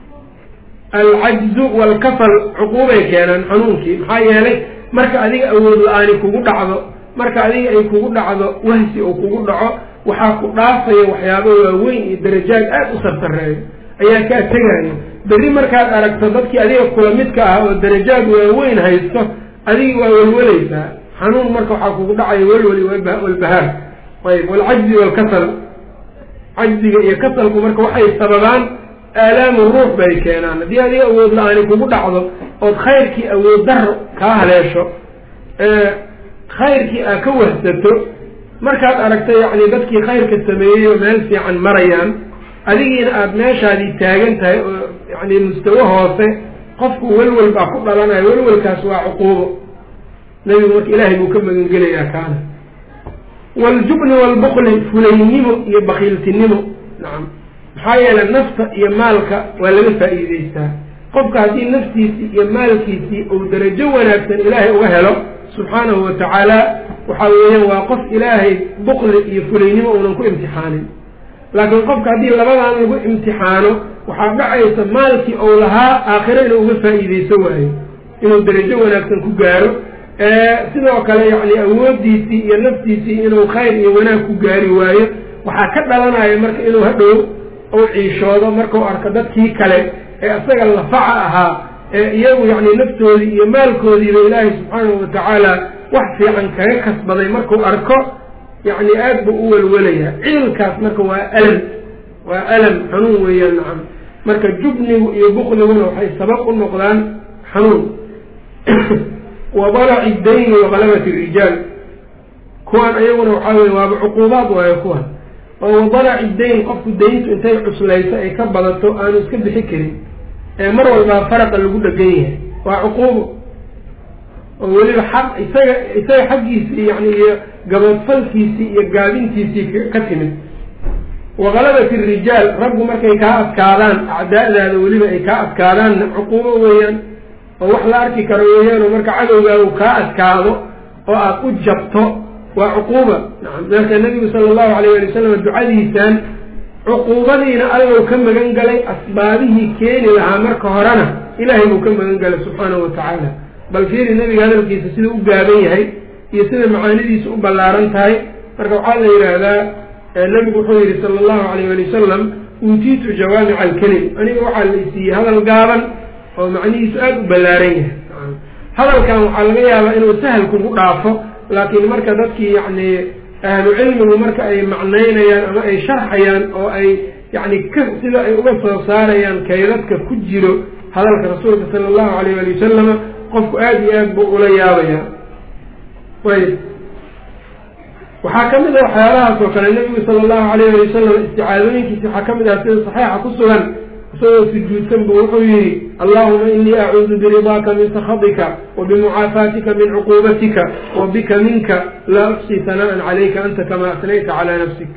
alcajzu waalkasal cuquubay keenaan xanuunkii maxaa yeelay marka adiga awood la-aani kugu dhacdo marka adiga ay kugu dhacdo wahsi uu kugu dhaco waxaa ku dhaafaya waxyaabo waaweyn iyo darajaad aada u sarsareeyo ayaa kaa tegaayo berri markaad aragto dadkii adiga kula midka ah oo darajaad waaweyn haysto adigi waa welweleysaa xanuun marka waxaa kugu dhacaya welweli walbahaar ayb walcajzi waalkasal cajziga iyo kasalku marka waxay sababaan aalaamu ruux bay keenaan haddii adiga awood la-aani kugu dhacdo ood khayrkii awood daro kaa haleesho khayrkii aad ka wahsato markaad aragto yacni dadkii khayrka sameeyey oo meel fiican marayaan adigiina aada meeshaadii taagan tahay oo yani mustawo hoose qofku welwel baa ku dhalanaya welwelkaas waa cuquubo nebigu marka ilaahay buu ka magangelayaa kaana waljubni waalbukli fulaynimo iyo bakiiltinimo nacam maxaa yeelay nafta iyo maalka waa laga faa'iideystaa qofka haddii naftiisii iyo maalkiisii uu darajo wanaagsan ilaahay uga helo subxaanahu wa tacaala waxaa weeyaan waa qof ilaahay bukli iyo fulaynimo uunan ku imtixaanin laakiin qofka haddii labadan lagu imtixaano waxaa dhacaysa maalkii ou lahaa aakhiro inuu uga faa'iideyso waayo inuu darajo wanaagsan ku gaaro sidoo kale yacni awoodiisii iyo naftiisii inuu khayr iyo wanaag ku gaari waayo waxaa ka dhalanaya marka inuu hadhow uu ciishoodo markau arko dadkii kale ee isaga lafaca ahaa ee iyagu yacni naftoodii iyo maalkoodiiba ilaahay subxaanahu watacaala wax fiican kaga kasbaday markuu arko yacni aad buu u welwelayaa ciilkaas marka waa alam waa alam xanuun weeyaan nacam marka jubnigu iyo bukliguna waxay sabab u noqdaan xanuun wa dalaci dayni wa galabati rijaal kuwan ayaguna waxaa weye waaba cuquubaad waayo kuwan oo wadalaci dayn qofku dayntu intay cuslayso ay ka badato aanu iska bixi karin ee mar walbaa faraqa lagu dhegan yahay waa cuquubo oo weliba xaq isaga isaga xaggiisii yani iyo gabadfalkiisii iyo gaabintiisii ka timid wa galabati rijaal raggu markay kaa adkaadaan acdaa'daada weliba ay kaa adkaadaanna cuquubo weeyaan oo wax la arki karo weeyaan oo marka cadowgaagu kaa adkaado oo aada u jabto waa cuquuba nacam marka nabigu sala allahu alayh ali wasalam ducadiisaan cuquubadiina allow ka magan galay asbaabihii keeni lahaa marka horena ilaahay buu ka magan galay subxaanahu watacaala bal fiiri nabiga hadalkiisa sida u gaaban yahay iyo sida macaanidiisa u ballaaran tahay marka waxaa la yidhaahdaa nabigu wuxuu yihi sala allahu alayh ali wasalam uutiitu jawaamica alkelim aniga waxaa la isiiyey hadal gaaban oo macnihiisu aada u ballaaran yahay hadalkan waxaa laga yaabaa inuu sahal kugu dhaafo laakiin marka dadkii yacni ahlu cilmigu marka ay macnaynayaan ama ay sharxayaan oo ay yacni ka sida ay uga soo saarayaan kaydadka ku jiro hadalka rasuulka sala allahu alayh ali wasalama qofku aada iyo aad buu ula yaabayaa ayb waxaa ka mid a waxyaalahaas oo kale nabigu sala allahu alayh ali wasalam isticaadooyinkiisi waxaa ka mid ah sida saxiixa ku sugan isagoo sujuudsan bu wuxuu yihi allahuma inii acuudu biridaaka min sakhatika wa bimucaafaatika min cuquubatika wa bika minka laa uxsi sana'an calayka anta kama asnayta calaa nafsik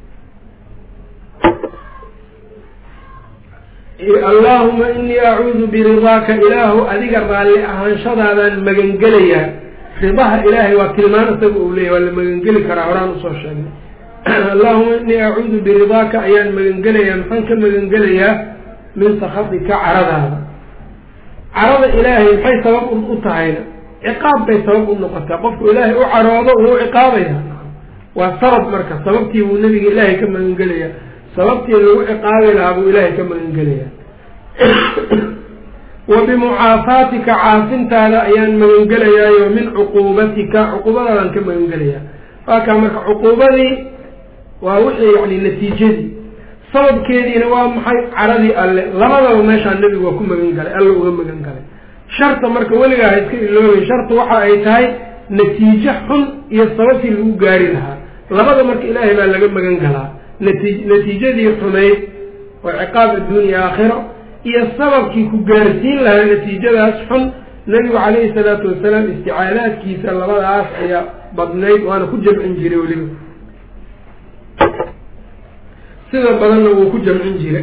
allahuma inii acuudu biridaaka ilaahu adiga raalli ahaanshadaadaan magangelayaa ridaha ilaahay waa tilmaan isaga uu leeyahy waa la magangeli karaa horaan usoo sheegnay allahuma inii acuudu biridaaka ayaan magangelayaa maxaan ka magangelayaa min sakhatika caradaada carada ilaahay maxay sabab u tahayna ciqaab bay sabab u noqotaa qofku ilaahay u caroodo wuu ciqaabaya waa sabab marka sababtii buu nabiga ilaahay ka magangelayaa sababtii lagu ciqaabi lahaa buu ilaahay ka magangelayaa wa bimucaafaatika caafintaada ayaan magangelayaayo min cuquubatika cuquubadaadaan ka magangelayaa waakaa marka cuquubadii waa wixii yani natiijadii sababkeediina waa maxay caradii alle labadaba meeshaa nebigu waa ku magan galay alla uga magan galay sharta marka weligaa ha iska iloobay sharta waxa ay tahay natiijo xun iyo sababtii lagu gaari lahaa labada marka ilaahay baa laga magan galaa nati natiijadii xumayd oo ciqaab adduuniya aakhiro iyo sababkii ku gaarsiin lahaa natiijadaas xun nebigu calayhi salaatu wasalaam isticaadaadkiisa labadaas ayaa badnayd waana ku jamcin jiray weliba sida badanna wuu ku jamcin jiray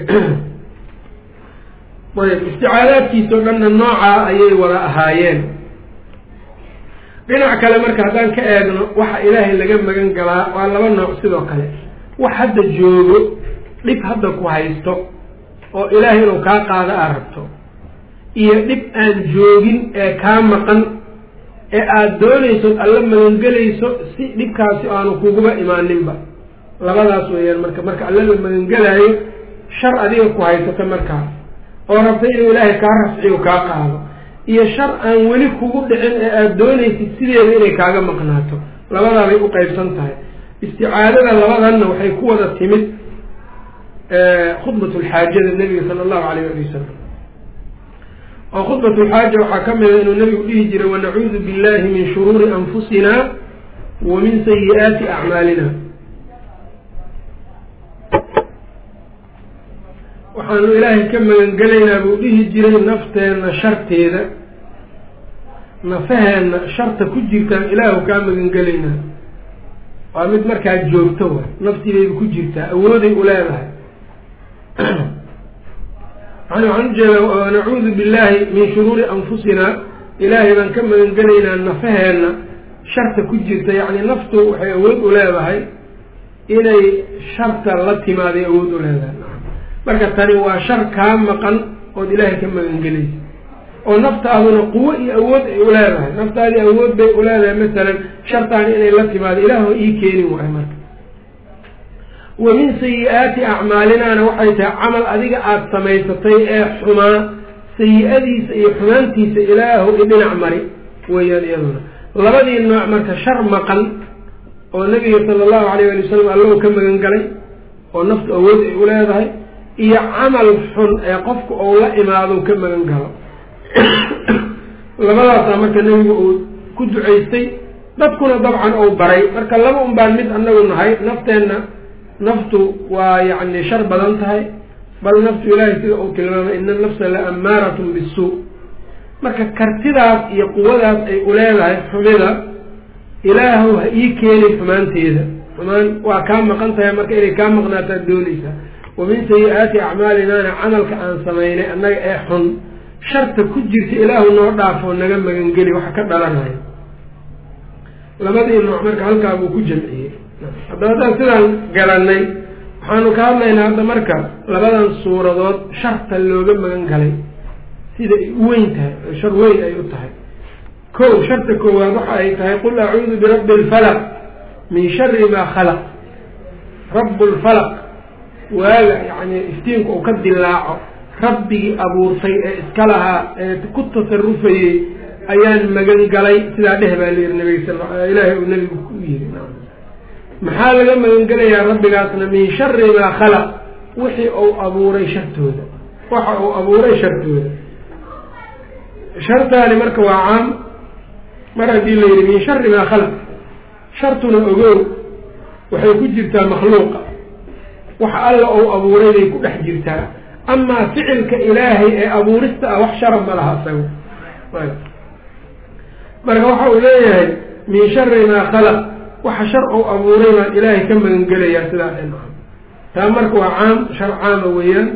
ayb isticaadaadkiisao dhanna noocaa ayay wada ahaayeen dhinac kale marka haddaan ka eegno waxa ilaahay laga magan galaa waa laba nooc sidoo kale wax hadda joogo dhib hadda ku haysto oo ilaahay inuu kaa qaado aad rabto iyo dhib aan joogin ee kaa maqan ee aada doonayso alla magangelayso si dhibkaasi aanu kuguba imaaninba labadaas weeyaan marka marka alla la magangelaayo shar adiga ku haysato markaa oo rabta inuu ilaahay kaa rafciyo kaa qaado iyo shar aan weli kugu dhicin ee aada doonaysid sideeda inay kaaga maqnaato labadaabay u qeybsan tahay isticaadada labadanna waxay ku wada timid khudbat lxaajada nebiga sala allahu alayh ali wasalam oo khudbat lxaaja waxaa ka mida inuu nebigu dhihi jiray wanacuudu billahi min shuruuri anfusina wa min sayi-aati acmaalina waxaanu ilaahay ka magangelaynaa buu dhihi jiray nafteenna sharteeda nafaheenna sharta ku jirtaan ilaahu kaa magangelaynaa waa mid markaa joogto wa naftibayba ku jirtaa awooday u leedahay yani waxaan ujeedaa wanacuudu billahi min shuruuri anfusina ilaahay baan ka magangelaynaa nafaheenna sharta ku jirta yacni naftu waxay awood u leedahay inay sharta la timaaday awood u leedahay marka tani waa shar kaa maqan ood ilaahay ka magangelaysa oo naftaaduna quwo iyo awood ay u leedahay naftaadii awood bay u leedahay masalan shartaani inay la timaado ilaahu ii keenin waay marka wa min sayi-aati acmaalinaana waxay tahay camal adiga aada samaysatay ee xumaa sayi-adiisa iyo xumaantiisa ilaahu idhinac mari weeyaan iyaduna labadii nooc marka shar maqan oo nabiga sala allahu alayh ali wasalam allahu ka magan galay oo naftu awood ay u leedahay iyo camal xun ee qofku ou la imaado ka magan galo labadaasaa marka nebigu uu ku ducaystay dadkuna dabcan uu baray marka laba un baan mid anagu nahay nafteenna naftu waa yacni shar badan tahay bal naftu ilaahay sida uu tilmaamay ina nafsa la ammaaratun bisuu marka kartidaas iyo quwadaas ay u leedahay xumida ilaahu ha ii keenin xumaanteeda xumaan waa kaa maqan tahay marka inay kaa maqnaataad doonaysaa wa min sayi-aati acmaalinaana camalka aan samaynay annaga ee xun sharta ku jirta ilaahu noo dhaafoo naga magangeli waxa ka dhalanayo labadii nooc marka halkaa buu ku jamciyey haddaba haddaan sidaan garanay waxaanu ka hadlaynaa hadda marka labadan suuradood sharta looga magan galay sida ay u weyn tahay oo shar weyn ay u tahay kow sharta koowaad waxa ay tahay qul acuudu birabbi alfalaq min shari maa khalaq rabu lfalaq waaga yacni iftiinku uu ka dilaaco rabbigii abuurtay ee iska lahaa ee ku tasarufayey ayaan magan galay sidaa dheh baa layidhi nabiga sal ilaahay uu nabigu ku yiri maxaa laga magan gelayaa rabbigaasna min shari maa khalaq wixii uu abuuray shartooda waxa uu abuuray shartooda shartaani marka waa caam mar haddii la yidhi min shari maa khalaq shartuna ogow waxay ku jirtaa makhluuqa waxa alla uu abuuray bay ku dhex jirtaa amaa ficilka ilaahay ee abuurista ah wax shara ma laha isaga marka waxa uu leeyahay min shari maa khalaq waxa shar uu abuuray baan ilaahay ka magangelayaa sidaa dhan taa marka waa caam shar caama weeyaan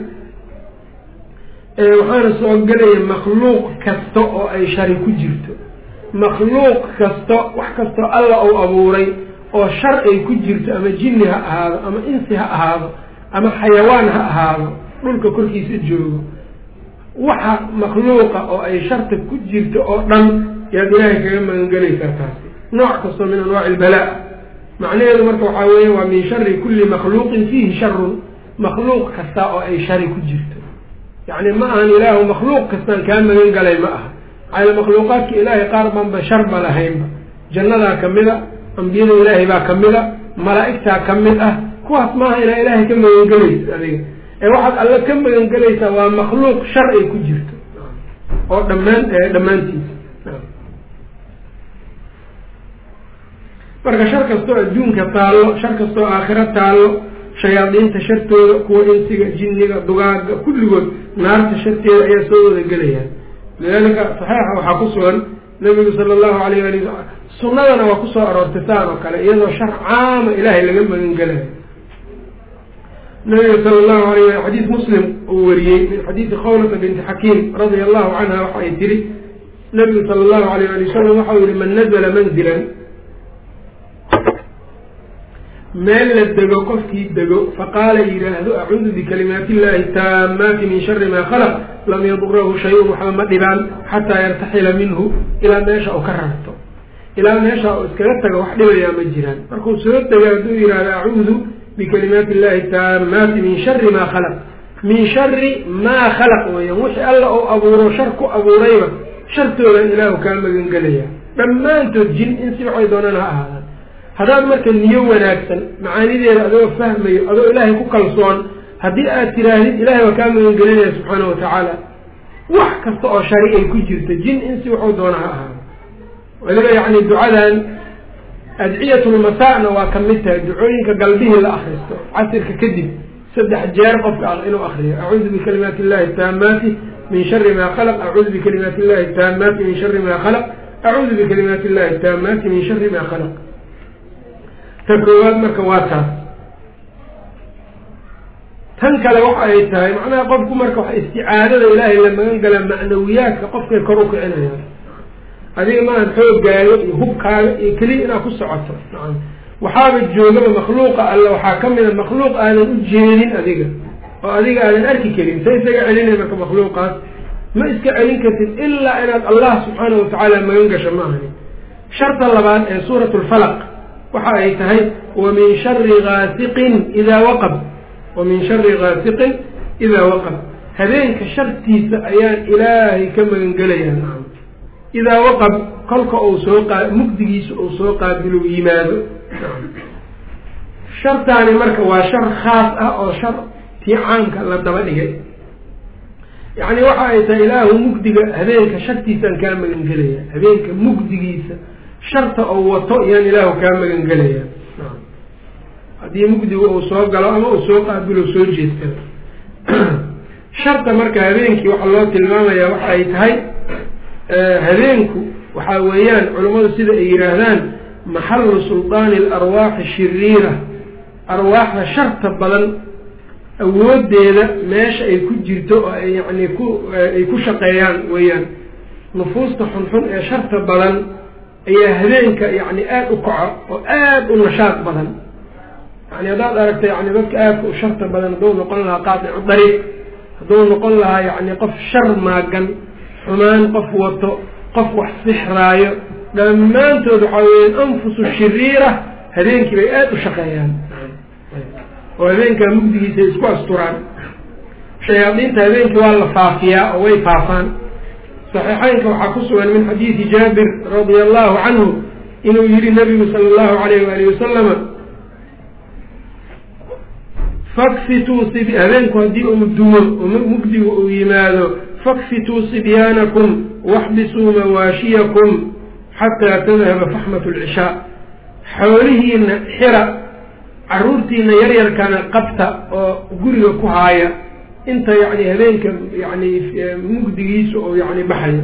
waxaana soo gelaya makhluuq kasta oo ay shari ku jirto makhluuq kasta wax kastoo alla uu abuuray oo shar ay ku jirto ama jinni ha ahaado ama insi ha ahaado ama xayawaan ha ahaado dhulka korkiisa joogo waxa makhluuqa oo ay sharta ku jirto oo dhan yaad ilaahay kaga magangelaysaa taasi nooc kastoo min anwaaci ilbalaa macnaheedu marka waxaa weeye waa min shari kulli makhluuqin fiihi sharun makhluuq kasta oo ay shari ku jirto yacni ma ahan ilaahu makhluuq kastaan kaa magan galay ma aha maxaayl makhluuqaadka ilaahay qaar baanba sharba lahaynba jannadaa ka mid a ambiyada ilaahay baa ka mid a malaa'igtaa ka mid ah kuwaas maaha inaa ilaahay ka magangelaysa adiga ee waxaad alle ka magangelaysaa waa makhluuq shar ay ku jirto oo dhammaan dhammaantiisa marka shar kastoo adduunka taallo shar kastoo aakhiro taallo shayaadiinta shartooda kuwa insiga jinniga dugaaga kulligood naarta sharteeda ayaa soo wada gelayaan lidaalika saxiixa waxaa ku sugan nabigu sala allahu alayh ali sunnadana waa kusoo aroortay saan oo kale iyadoo shar caama ilaahay laga magan gelayo nabiga sala allahu alayh ali xadiis muslim uu wariyey min xadiisi khawlata binti xakiim radia allahu canha waxa ay tiri nabigu sala allahu alayh ali wasalam waxau yihi man nazla manzilan meel la dego qofkii dego faqaala yidhaahdo acuudu bikalimaati illahi taamaati min shari maa khalaq lam yadurahu shay-un waxba ma dhibaan xataa yartaxila minhu ilaa meesha uu ka rarto ilaa meesha uu iskaga tago wax dhibayaa ma jiraan markuu soo dego hadduu yidhahdo acuudu bikalimaati illahi taamaati min shari maa khalaq min shari maa khalaq weeyaan wixii alla uu abuuro shar ku abuurayba shartoodan ilaahu kaa magangelaya dhammaantood jin in si waxay doonaan ha ahaadaan haddaad marka niyo wanaagsan macaanideeda adoo fahmayo adoo ilaahay ku kalsoon haddii aad tiraahdid ilahay waa kaa magangelinaya subxaana wa tacaala wax kasta oo shari ay ku jirto jin in si waxuu doona ha ahaado weliba yacni ducadan adciyatulmasaa'na waa ka mid tahay ducooyinka galbihii la akristo casirka kadib saddex jeer qofka ah inuu akriyo acuudu bikalimaati illahi taamaati min shari maa khalaq acuudu bikalimaati illahi taamaati min shari maa khalaq acuudu bikalimaati illahi taamaati min shari maa khalaq ta koowaad marka waa taas tan kale waxa ay tahay macnaha qofku marka wax isticaadada ilaahay la magan gala macnawiyaadka qofkay kor u kicinayaan adiga maahan xoogaaga iyo hubkaaga iyo keliya inaad ku socoto nacam waxaaba joogaba makhluuqa alle waxaa ka mida makhluuq aadan u jeedin adiga oo adiga aadan arki karin sa isaga celinay marka makhluuqaas ma iska celin kartid ilaa inaad allah subxaana watacaala magan gasho ma ahani sharta labaad ee suurat lfalaq waxa ay tahay wa min shari gaasiqin idaa waqab wa min shari gaasiqin idaa waqab habeenka shartiisa ayaan ilaahay ka magangelayaa nacam idaa waqab kolka uu soo qa mugdigiisa uu soo qaabilo yimaado shartaani marka waa shar khaas ah oo shar tii caamka la daba dhigay yacni waxa ay tahay ilaahu mugdiga habeenka shartiisaan kaa magangelaya habeenka mugdigiisa sharta oo wato yaan ilaahu kaa magangelaya haddii mugdiga uu soo galo ama uu soo qaabilo soo jeestado sharta marka habeenkii waxaa loo tilmaamayaa waxa ay tahay habeenku waxaa weeyaan culammadu sida ay yidhaahdaan maxallu suldaani alarwaaxi shiriira arwaaxda sharta badan awoodeeda meesha ay ku jirto oo ay yacni ku ay ku shaqeeyaan weeyaan nufuusta xunxun ee sharta badan ayaa habeenka yacni aada u kaco oo aada u nashaad badan yani haddaad aragta yani dadka aadka u sharta badan hadduu noqon lahaa qaadicu dariiq hadduu noqon lahaa yacni qof shar maagan xumaan qof wato qof wax sixraayo dhammaantood waxaa weeyaan anfusu shiriira habeenkii bay aada u shaqeeyaan oo habeenkaa mugdigiisa isku asturaan shayaadiinta habeenkii waa la faafiyaa oo way faafaan saxiixeynka waxaa ku sugan min xadiidi jaabir radia allahu canhu inuu yihi nabigu sala allahu alayh waali wasalama fakfituu si habeenku haddii uu dumo oo mugdigu uu yimaado fakfituu sibyaanakum waxbisuu mawaashiyakum xataa tadhaba faxmat lcishaa xoolihiina xira caruurtiina yaryarkana qabta oo guriga ku haaya inta yani habeenka yani mugdigiisa oo yani baxayo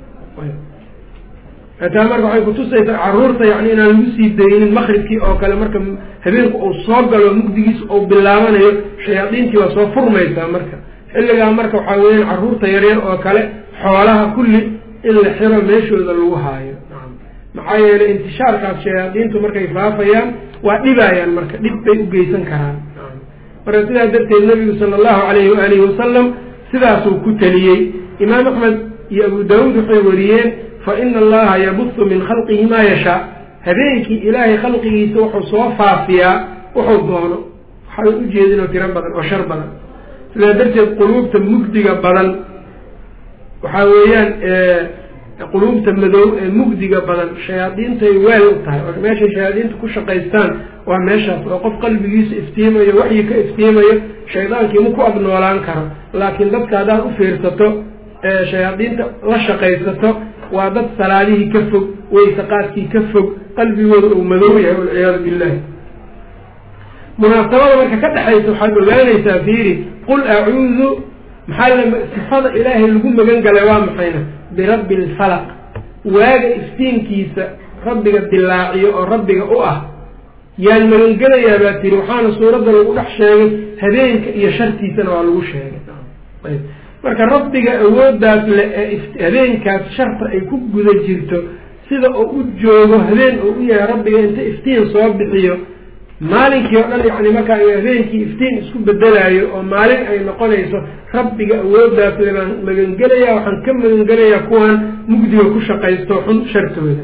taa marka waxay kutusaysaa caruurta yani inaan lagu sii daynin makribkii oo kale marka habeenku uu soo galo mugdigiisa uu bilaabanayo shayaadiintii waa soo furmaysaa marka xilligaa marka waxaa weeyaan caruurta yaryar oo kale xoolaha kulli in la xiro meeshooda lagu haayo maxaa yeelay intishaarkaas shayaadiintu markay faafayaan waa dhibayaan marka dhib bay u geysan karaan marka sidaa darteed nabigu sala allahu alayhi waalihi wasalam sidaasuu ku teliyey imaam axmed iyo abu daawuud waxay wariyeen fa ina allaha yabusu min khalqihi maa yashaa habeenkii ilaahay khalqigiisa wuxuu soo faafiyaa wuxuu doono waxaa ujeedinoo tiro badan oo shar badan sidaa darteed quluubta mugdiga badan waxaa weeyaan quluubta madow ee mugdiga badan shayaadiintay weel u tahay oo meeshay shayaadiinta ku shaqaystaan waa meeshaas oo qof qalbigiisa iftiimayo waxyi ka iftiimayo shaydaankii ma ku agnoolaan karo laakiin dadka haddaad u fiirsato ee shayaadiinta la shaqaysato waa dad salaadihii ka fog waysaqaadkii ka fog qalbigooda uu madow yahay walciyaadu billahi munaasabada marka ka dhexaysa waxaad ogaanaysaa fiiri qul acuudu maxaa la sifada ilaahay lagu magan galay waa maxayna birabbi lfalaq waaga iftiinkiisa rabbiga dilaaciyo oo rabbiga u ah yaan magangelayaa baa tiri waxaana suuradda lagu dhex sheegay habeenka iyo shartiisana waa lagu sheegay marka rabbiga awooddaas le ee habeenkaas sharta ay ku guda jirto sida oo u joogo habeen oo u yahay rabbiga inta iftiin soo bixiyo maalinkii oo dhan yacni markaa habeenkii iftiin isku bedelaayo oo maalin ay noqonayso rabbiga awooddaas le baan magangelayaa waxaan ka magangelayaa kuwan mugdiga ku shaqaysto xun shartooda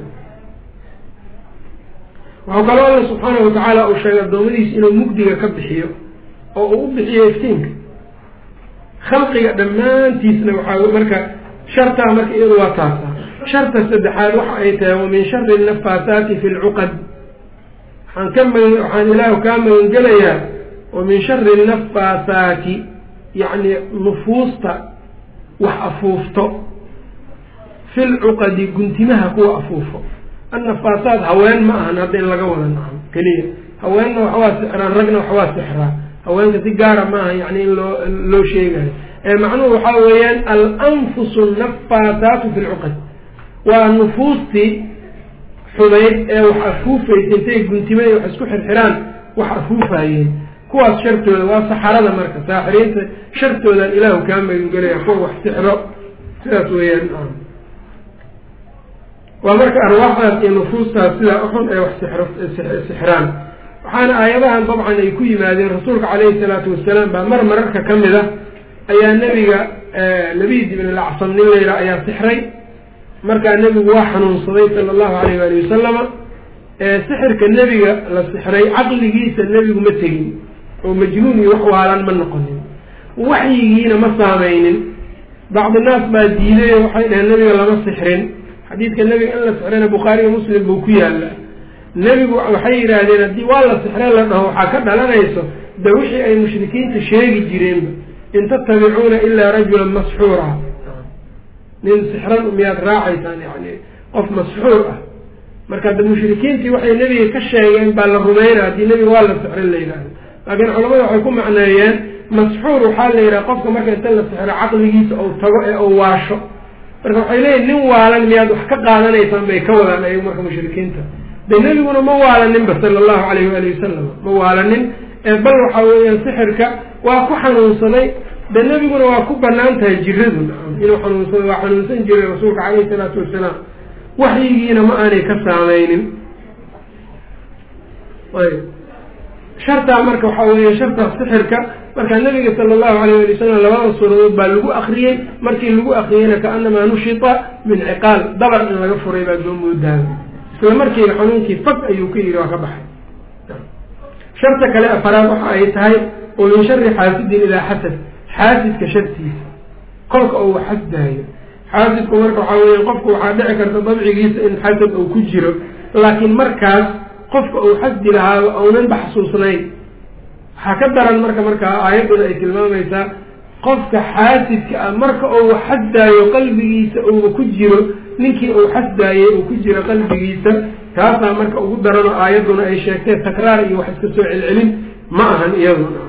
waxau kaloo alla subxaanahu watacaala uu sheegay addoommadiisa inuu mugdiga ka bixiyo oo uu u bixiyo iftiinka khalqiga dhammaantiisna waxaa marka shartaa marka iyadu waa taasa sharta saddexaad waxa ay tahay wa min shari nafaasaati fi lcuqad waxaan ka magan waxaan ilaahu kaa magangelayaa wa min shari nafaasaati yacni nufuusta wax afuufto fi lcuqadi guntimaha kuwa afuufo annafaasaat haween ma ahan hadda in laga wada naco keliya haweenna waxwaa sixraan ragna waxwaa sixraa haweenka si gaara maaha yani in loo loo sheegayo ee macnuhu waxaa weeyaan alanfusu nafaasaatu fi lcuqad waa nufuustii xumayd ee wax afuufaysa intay guntimay wax isku xirxiraan wax afuufayeen kuwaas shartooda waa saxarada marka saaxiriinta shartoodan ilaahu kaa magangelaya kuwa wax sixro sidaas weeyaan waa marka arwaaxdaas iyo nufuustaas sidaa uxun ee wax sixraan waxaana aayadahan dabcan ay ku yimaadeen rasuulka caleyhi salaatu wasalaam baa mar mararka ka mid a ayaa nebiga labid ibn alacsan nin layidha ayaa sixray markaa nebigu waa xanuunsaday sala allahu alayh waali wasalama sixirka nebiga la sixray caqligiisa nebigu ma tegin oo majnuun iyo wax waalan ma noqonin waxyigiina ma saameynin bacdi naas baa diiday oo waxay dhaheen nebiga lama sixrin xadiidka nebiga in la sixrayna bukhaariga muslim buu ku yaalla nebigu waxay yidhaahdeen haddii waa la sixre la dhaho waxaa ka dhalanayso de wixii ay mushrikiinta sheegi jireenba in tattabicuuna ilaa rajulan masxuura nin sixran miyaad raacaysaan yani qof masxuur ah marka da mushrikiintii waxay nebiga ka sheegeen baa la rumeynaa haddii nebiga waa la sixrin la yidhahdo laakiin culamada waxay ku macneeyeen masxuur waxaa la yidhaha qofka marka inta la sixro caqligiisa ou tago ee ou waasho marka waxay leeyihin nin waalan miyaad wax ka qaadanaysaan bay ka wadaan ayagu marka mushrikiinta de nebiguna ma waalaninba sala allahu alayh waali wasalam ma waalanin ee bal waxa weeyaan sixirka waa ku xanuunsaday de nebiguna waa ku banaan tahay jiradu inuu xanuunsado waa xanuunsan jiray rasuulka caleyhi salaatu wasalaam waxyigiina ma aanay ka saameynin ayb shartaa marka waxaa weya shartaas sixirka marka nabiga sala allahu alayh ali wasalam labada suuradood baa lagu akriyey markii lagu akriyeyna kaanamaa nushita min ciqaal dabar in laga furay baa soo moodaaba isla markiiba xanuunkii fag ayuu ka yidhi waa ka baxay sharta kale afaraad waxa ay tahay oo min shari xaasidin ilaa xasad xaasidka shartiisa kolka uu xasdaayo xaasidku marka waxaa weya qofku waxaa dhici karta dabcigiisa in xasad uu ku jiro laakiin markaas qofka uu xasdi lahaaba ounanba xasuusnayn waxaa ka daran marka markaa aayadduna ay tilmaamaysaa qofka xaasidka ah marka uu xasdaayo qalbigiisa uuba ku jiro ninkii uu xasdaayey uu ku jiro qalbigiisa taasaa marka ugu daranoo aayadduna ay sheegtee takraar iyo wax iska soo celcelin ma ahan iyaduna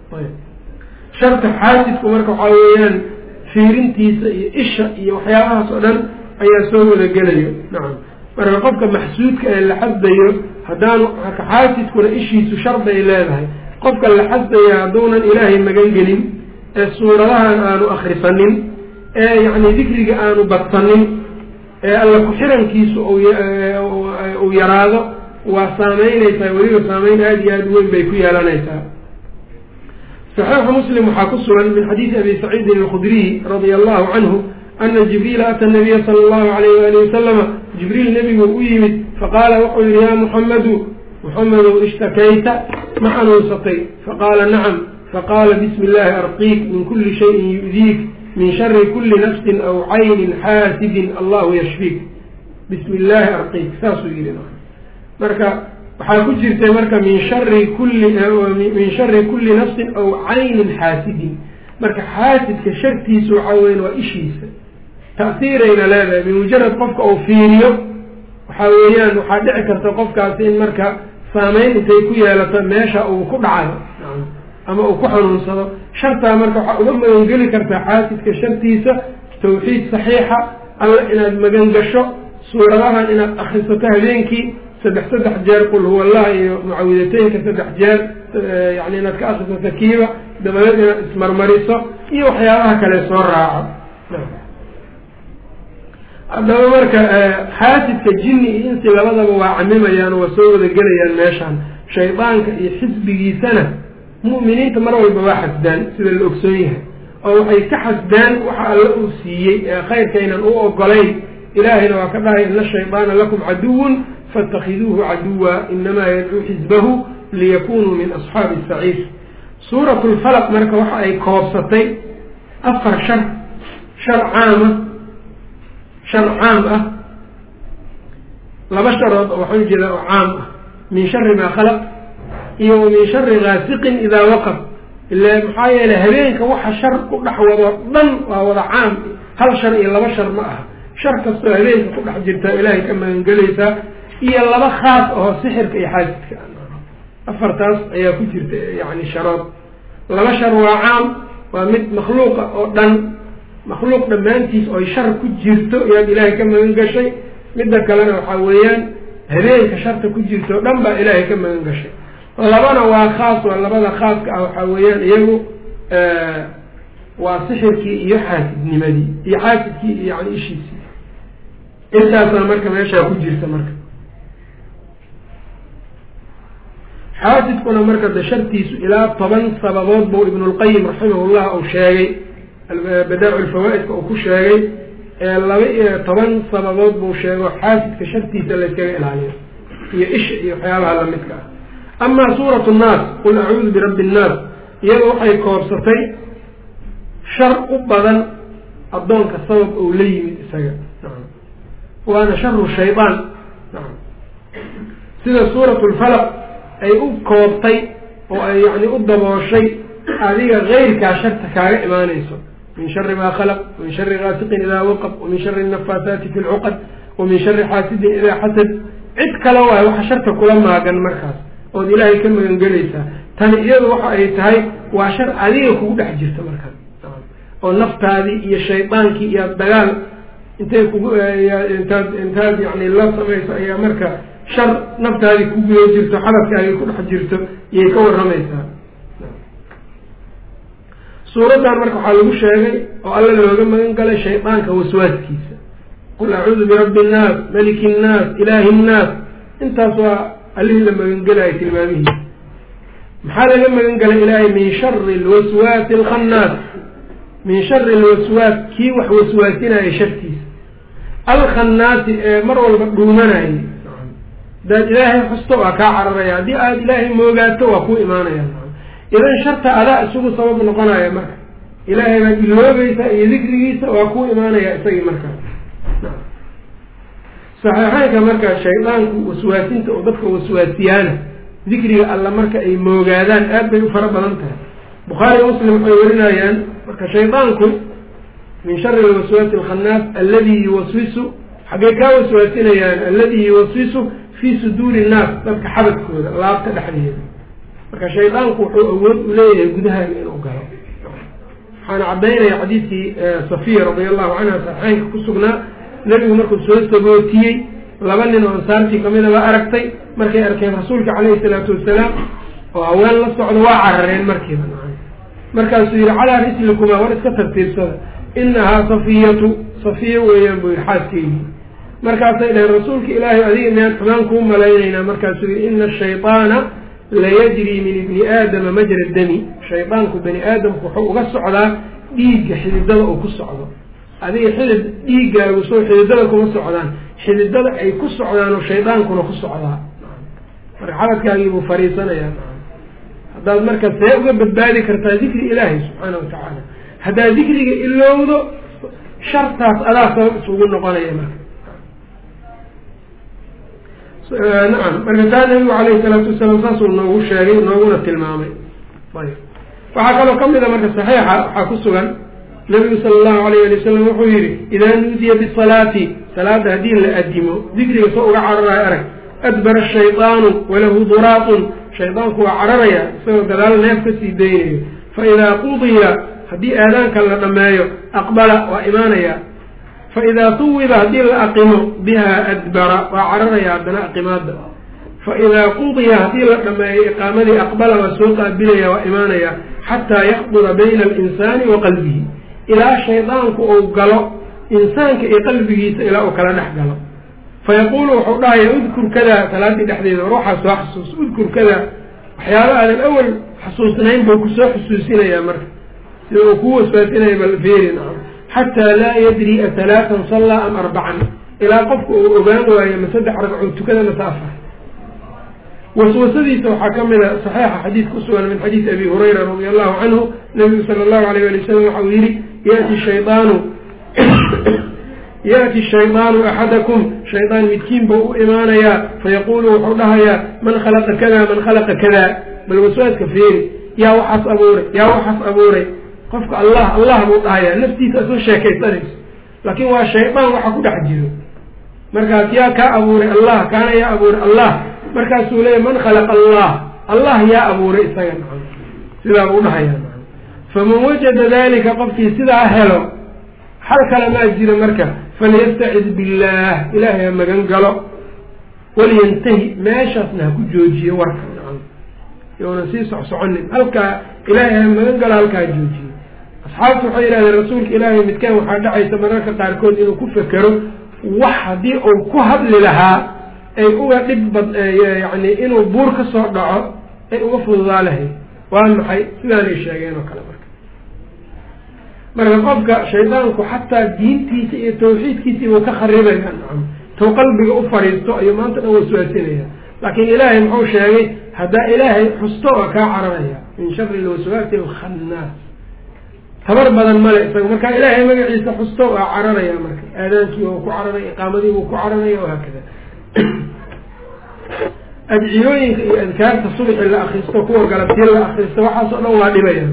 sharta xaasidku marka waxaa weeyaan fiirintiisa iyo isha iyo waxyaabahaas oo dhan ayaa soo wada gelayo nacam marka qofka maxsuudka ee la xasdayo haddaanu xaasidkuna ishiisu sharbay leedahay qofka la xasdaya hadduunan ilaahay magan gelin ee suuradahan aanu akrisanin ee yacni dikriga aanu badsanin ee alla ku-xirankiisu uu yaraado waa saameynaysaa weliba saameyn aada iyo aada weyn bay ku yeelanaysaa saxiixu muslim waxaa ku sugan min xadiidi abi saciidin alkhudriy radia allahu canhu ana jibriila ata nabiya sala allahu alayh waali wasalama jibriil nebigu u yimid faqaala wuxuu yihi yaa muxammadu muxamedow ishtakayta ma xanuunsatay faqaala nacam faqaala bismi illaahi arqiik min kuli shayin yu'diik min shari kuli nafsin aw caynin xaasidin allahu yashfiik bismi illaahi arqiik saasuu yihi marka waxaa ku jirtay marka min shari kulli min shari kulli nafsin aw caynin xaasidin marka xaasidka shartiisa waxaa weyan waa ishiisa ta'siirayna leedahay min mujarad qofka uu fiiriyo waxaa weeyaan waxaa dhici karta qofkaasi in marka saameyn intay ku yeelato meesha uu ku dhacayo ama uu ku xanuunsado shartaa marka waxaa uga magangeli kartaa xaasidka shartiisa tawxiid saxiixa alla inaad magan gasho suuradahan inaad akrisato habeenkii saddex saddex jeer qul huwa allah iyo mucawidateynka saddex jeer yani inaad ka akrisato kiiba dabadeed inaad ismarmariso iyo waxyaabaha kale soo raaco haddaba marka xaasidka jinni iyo insi labadaba waa camimayaan waa soo wada gelayaan meeshaan shaydaanka iyo xisbigiisana mu'miniinta mar walba waa xasdaan sida la ogsoon yahay oo waxay ka xasdaan waxa alla uu siiyey ee khayrkaynan u ogolayn ilaahayna waa ka dhahay ina shaydaana lakum caduwun faاtakhiduuhu caduwa inamaa yadcuu xisbahu liyakunuu min asxaabi saciir suurat lfalaq marka waxa ay koobsatay afar shar shar caama shar caam ah laba sharood oo waxaan jeedaa oo caam ah min shari maa khalaq iyo wa min shari gaasiqin idaa waqab ila maxaa yeeley habeenka waxa shar ku dhex wado dhan waa wada caam hal shar iyo laba shar ma aha shar kastoo habeenka ku dhex jirtaa ilaahay ka magangelaysaa iyo laba khaas oo sixirka iyo xaasidka afartaas ayaa ku jirta yani sharood laba shar waa caam waa mid makhluuqa oo dhan makhluuq dhammaantiis oy shar ku jirto ayaad ilaahay ka magan gashay midda kalena waxaa weeyaan habeenka sharta ku jirto o dhan baa ilaahay ka magan gashay labana waa khaas waa labada khaaska ah waxaa weeyaan iyagu waa sixirkii iyo xaasidnimadii iyo xaasidkii iyo yani ishiisii intaasaa marka meeshaa ku jirta marka xaasidkuna marka de shartiisu ilaa toban sababood buu ibnulqayim raximahullah uu sheegay badaacu lfawaa-idka uu ku sheegay ee laba iyo toban sababood buu sheego xaasidka shartiisa layskaga ilaaliyo iyo isha iyo waxyaabaha lamidka ah amaa suuratu nnaas qul acuudu birabbi nnaas iyada waxay koobsatay shar u badan addoonka sabab ou la yimid isaga waana sharu shaydaan sida suuratu lfalaq ay u koobtay oo ay yani u dabooshay adiga keyrkaa sharta kaaga imaanayso min shari maa khalaq wamin shari gaasiqin idaa waqab wamin shari nafaasaati fi lcuqad wamin shari xaasidin idaa xasad cid kale waayo waxa sharta kula maagan markaas ood ilaahay ka magangelaysaa tani iyadu waxa ay tahay waa shar adiga kugu dhex jirta markaas oo naftaadii iyo shaydaankii iyo dagaal intay kugu intaad intaad yani la samayso ayaa marka shar naftaadii ku guda jirto xabadkaagii ku dhex jirto iyay ka warramaysaa suuraddan marka waxaa lagu sheegay oo alla looga magan galay shaydaanka waswaaskiisa qul acuudu birabbi innaas maliki innaas ilaahi innaas intaas waa allihii la magangelayo tilmaamihiisa maxaa laga magan galay ilaahay min shari lwaswaasi alkhannaas min shari alwaswaas kii wax waswaasinaya shartiisa alkhannaasi ee mar walba dhuumanayay hadaad ilaahay xusto waa kaa cararaya haddii aada ilaahay moogaato waa kuu imaanaya idan sharta adaa isugu sabab noqonaya marka ilaahay baad iloobaysaa iyo dikrigiisa waa kuu imaanaya isagii markaa saxiixeynka marka shaydaanku waswaasinta oo dadka waswaasiyaana dikriga alla marka ay moogaadaan aad bay u fara badan tahay bukhaari muslim waxay warinayaan marka shaydaanku min shari lwaswaasi alkhannaas alladii yuwaswisu xaggay kaa waswaasinayaan alladii yuwaswisu fii suduuri innaas dadka xabadkooda laabta dhexdeeda marka shaydaanku wuxuu awood u leeyahay gudahaaga inuu galo waxaana caddaynaya xadiidkii safiya radia allahu canha saxeynka ku sugnaa nebigu markuu soo sagootiyey laba nin oo ansaartii kamida baa aragtay markay arkeen rasuulka caleyhi salaatu wasalaam oo haween la socda waa carareen markiiba markaasuu yihi calaa rislikumaa war iska tartiibsada inahaa safiyatu safiya weeyaan buu yihi xaaskeygi markaasay dhaheen rasuulka ilaahay adiga miyaan xumaan kuu malaynaynaa markaasuu yihi ina ashayطaana layajri min ibni aadama majra dami shaydaanku bani aadamku wuxuu uga socdaa dhiigga xididada uu ku socdo adiga xidid dhiiggaagu soo xididada kuma socdaan xididada ay ku socdaanoo shaydaankuna ku socdaa marka xabadkaagii buu fariisanayaa haddaad marka see uga badbaadi kartaa dikri ilaahay subxaana wa tacaala haddaad dikriga ilowdo shartaas adaa sabab isugu noqonaya marka nacam marka taa nabigu calayhi salaatu wasalaam saasuu noogu sheegay nooguna tilmaamay ayb waxaa kaloo kamid a marka saxiixa waxaa ku sugan nabigu sala allahu alayh ali wasalam wuxuu yihi idaa nuudiya bisalaati salaada haddii la adimo dikriga soo uga cararayo arag adbara ashaydaanu walahu duraaqun shaydaanku waa cararaya isagoo gadaal neef ka sii daynayo fa idaa qudiya haddii aadaanka la dhammeeyo aqbala waa imaanaya fa idaa tuwiba haddii la aqimo biha adbara waa cararaya haddana aqimaada fa idaa qudiya haddii la dhammeeyo iqaamadii aqbala waa soo qaabilaya waa imaanaya xataa yaqdura bayna alinsaani wa qalbihi ilaa shaydaanku uu galo insaanka iyo qalbigiisa ilaa uu kala dhex galo fayaquulu wuxuu dhahaya udkur kada salaadii dhexdeeda war waxaa soo xasuus udkur kada waxyaaba aadan awal xasuusnayn buu kusoo xusuusinaya marka sida uu kuu waswaasinaya bal feeri nacam xataa laa yadri atalaatan sallaa am arbacan ilaa qofka uu ogaan waayo ma saddex ragcoo tukada mase afar waswasadiisa waxaa ka mid a saxiixa xadiid ku sugan min xadiidi abi hurayra radia allahu canhu nabigu sala allahu alayh ali wasalam waxau yihi yati shaydaanu yaأti shaydaanu axadakum shaydaan midkiin buu u imaanayaa fayaquulu wuxuu dhahayaa man khalaqa kada man khalaqa kada bal waswaaska feeri yaa waxaas abuuray yaa waxaas abuuray qofka allah allah buu dhahayaa naftiisa asoo sheekaysanayso laakiin waa shaydaan waxa ku dhex jiro markaas yaa kaa abuuray allah kaana yaa abuuray allah markaasuu leeya man khalaqa allah allah yaa abuuray isaga maa sidaa buu dhahayaa faman wajada dalika qofkii sidaa helo xal kale maa jiro marka falyastacid billaah ilaahay ha magan galo waliyantahi meeshaasna ha ku joojiyo warka nacam younan sii socsoconin halkaa ilaahay ha magan galo halkaa ha joojiyo asxaabtu waxay yidhahdeen rasuulka ilaahay midkaan waxaa dhacaysa mararka qaarkood inuu ku fekero wax haddii uu ku hadli lahaa ay uga dhib bad yacni inuu buur ka soo dhaco ay uga fududaa lahayd waa maxay sidaanay sheegeen oo kale marka marka qofka shaydaanku xataa diintiisa iyo tawxiidkiisii buu ka kharibaya nacam tow qalbiga u fadhiisto ayuu maanta dhan waswaasinaya laakiin ilaahay muxuu sheegay haddaa ilaahay xusto waa kaa cararaya min shari lwaswaasi alkhannaas tabar badan male isaga marka ilaahay magaciisa xusto waa cararaya marka aadaankii waa ku cararaya iqaamadii buu ku cararaya wahaakada adciyooyinka iyo adkaarta subxi la akristo kuwa galabtiya la akristo waxaas oo dhan waa dhibaya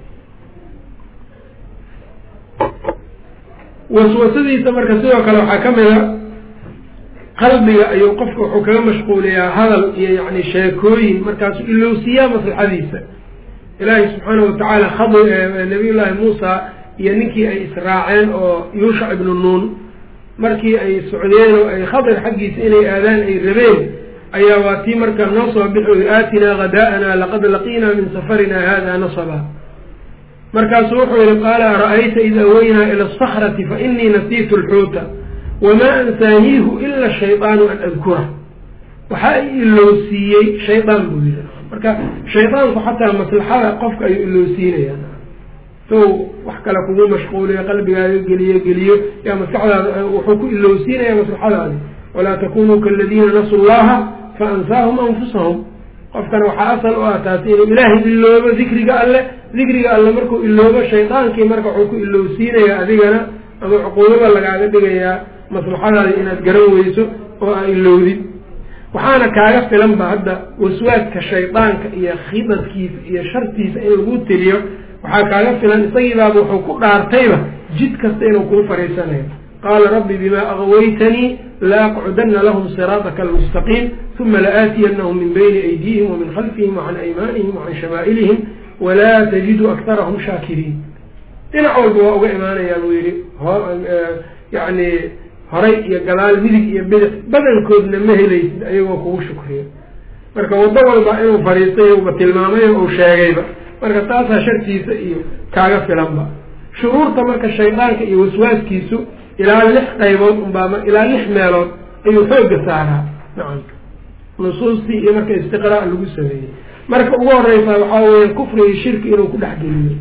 waswasadiisa marka sidoo kale waxaa ka mid a qalbiga ayuu qofka wuxuu kaga mashquuliyaa hadal iyo yani sheekooyin markaasuu ilowsiyaa maslaxadiisa ilaahay subxaanahu watacaala khad nabiy llaahi muusa iyo ninkii ay israaceen oo yuushac ibnu nuun markii ay socdeen oo ay khadir xaggiisa inay aadaan ay rabeen ayaa waa tii marka noo soo bixi aatinaa hadaa'ana laqad laqiinaa min safarina hada nasaba markaasuu wuxuu yihi qaala ara-ayta id aweynaa ila asakrati fa inii nasiitu lxuuta wamaa ansaaniihu ila shaydaanu an adkura waxaa i ilowsiiyey shaydaan buu yiri marka shaydaanku xataa maslaxada qofka ayuu ilowsiinayaan sow wax kale kugu mashquuliyo qalbigaaga geliyo geliyo yaa maskaxdaada wuxuu ku ilowsiinaya maslaxadaadi walaa takunuu kaladiina nasu llaha fa ansaahum anfusahum qofkana waxaa asal u ah taasi inuu ilaahay iloobo dikriga alle dikriga alle markuu iloobo shaydaankii marka wuxuu ku ilowsiinaya adigana ama cuquubada lagaaga dhigayaa maslaxadaadi inaad garan weyso oo aa ilowdid waxaana kaaga filan ba hadda waswaadka shaydaanka iyo khidadkiisa iyo shartiisa in lagu teliyo waxaa kaaga filan isagiibaaba wuxuu ku dhaartayba jid kasta inuu kuu fariisanayo qaala rabbi bimaa agwaytanii la aqcudana lahum siraataka almustaqiim uma laaatiyanahum min bayni aydiyihim wamin khalfihim wacan aymaanihim wacan shamaa'ilihim walaa tajidu aktarahum shaakiriin dhinac walba waa uga imaanayaa buu yihi yani horay iyo gadaal midig iyo bidix badankoodna ma helaysid ayagoo kugu shukriya marka waddo walba inuu fariistay uba tilmaamay uu sheegayba marka taasaa shartiisa iyo kaaga filanba shuruurta marka shaydaanka iyo waswaaskiisu ilaa lix qaybood unbaa ilaa lix meelood ayuu xoogga saaraa nacam nusuustii iyo marka istiqraa lagu sameeyey marka ugu horeysaa waxaa weeye kufri iyo shirki inuu ku dhexgeliyo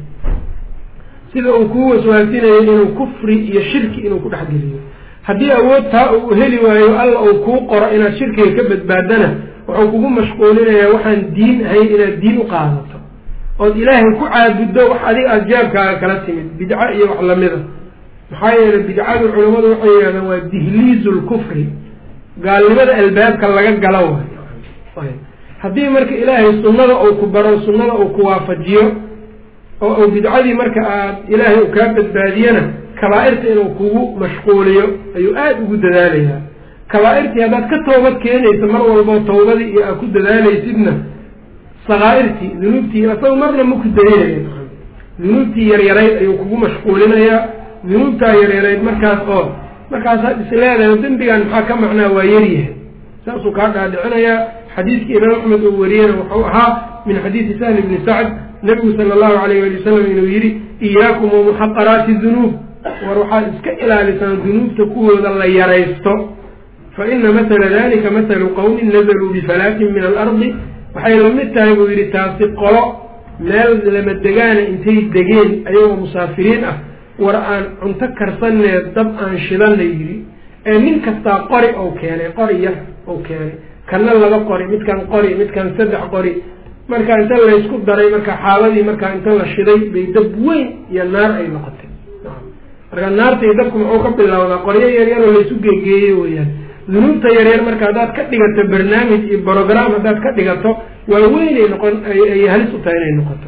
sida uu kuu waswaasinayo inuu kufri iyo shirki inuu ku dhexgeliyo haddii awood taa uu heli waayo alla uu kuu qoro inaad shirkiga ka badbaadana wuxuu kugu mashquulinayaa waxaan diin ahayn inaad diin u qaadato ood ilaahay ku caabuddo wax adiga aada jaabkaaga kala timid bidco iyo wax lamida maxaa yeelay bidcadu culammadu waxay yidhahdaan waa dihliizu lkufri gaalnimada albaabka laga galo waay haddii marka ilaahay sunnada uu ku baro sunnada uu ku waafajiyo oo uu bidcadii marka aad ilaahay uu kaa badbaadiyana kabaa-irta inuu kugu mashquuliyo ayuu aada ugu dadaalayaa kabaa-irtii haddaad ka toobad keenaysa mar walboo tawbadii iyo aad ku dadaalaysidna sakaa'irtii dunuubtii asaga marna maku daynaya dunuubtii yaryarayd ayuu kugu mashquulinayaa dunuubtaa yaryarayd markaas oo markaasaad isleedahay dembigan maxaa ka macnaa waa yaryahay saasuu kaa dhaadhicinayaa xadiidkii imaam axmed oo wariyena wuxuu ahaa min xadiidi sahli bni sacd nabigu sala allahu alayh wali wasalam inuu yidhi iyaakum wamuxaqaraati dunuub war waxaad iska ilaalisaan dunuubta kuwooda la yaraysto fa ina matala dalika matalu qowmin nazaluu bifalaatin min alardi waxay lamid tahay buu yidhi taasi qolo meel lama degaana intay degeen ayagoo musaafiriin ah war aan cunto karsanee dab aan shidana yidhi ee nin kastaa qori ou keenay qori yar ou keenay kana laba qori midkan qori midkan saddex qori marka inta laysku daray marka xaaladii markaa inta la shiday bay dab weyn iyo naar ay noqotay marka naarta iyo dabku muxuu ka bilowdaa qoryo yaryaroo laysu geegeeyey weyaan dunuubta yaryar marka haddaad ka dhigato barnaamij iyo brogram haddaad ka dhigato waa weynay noqon ay halis u tahay inay noqoto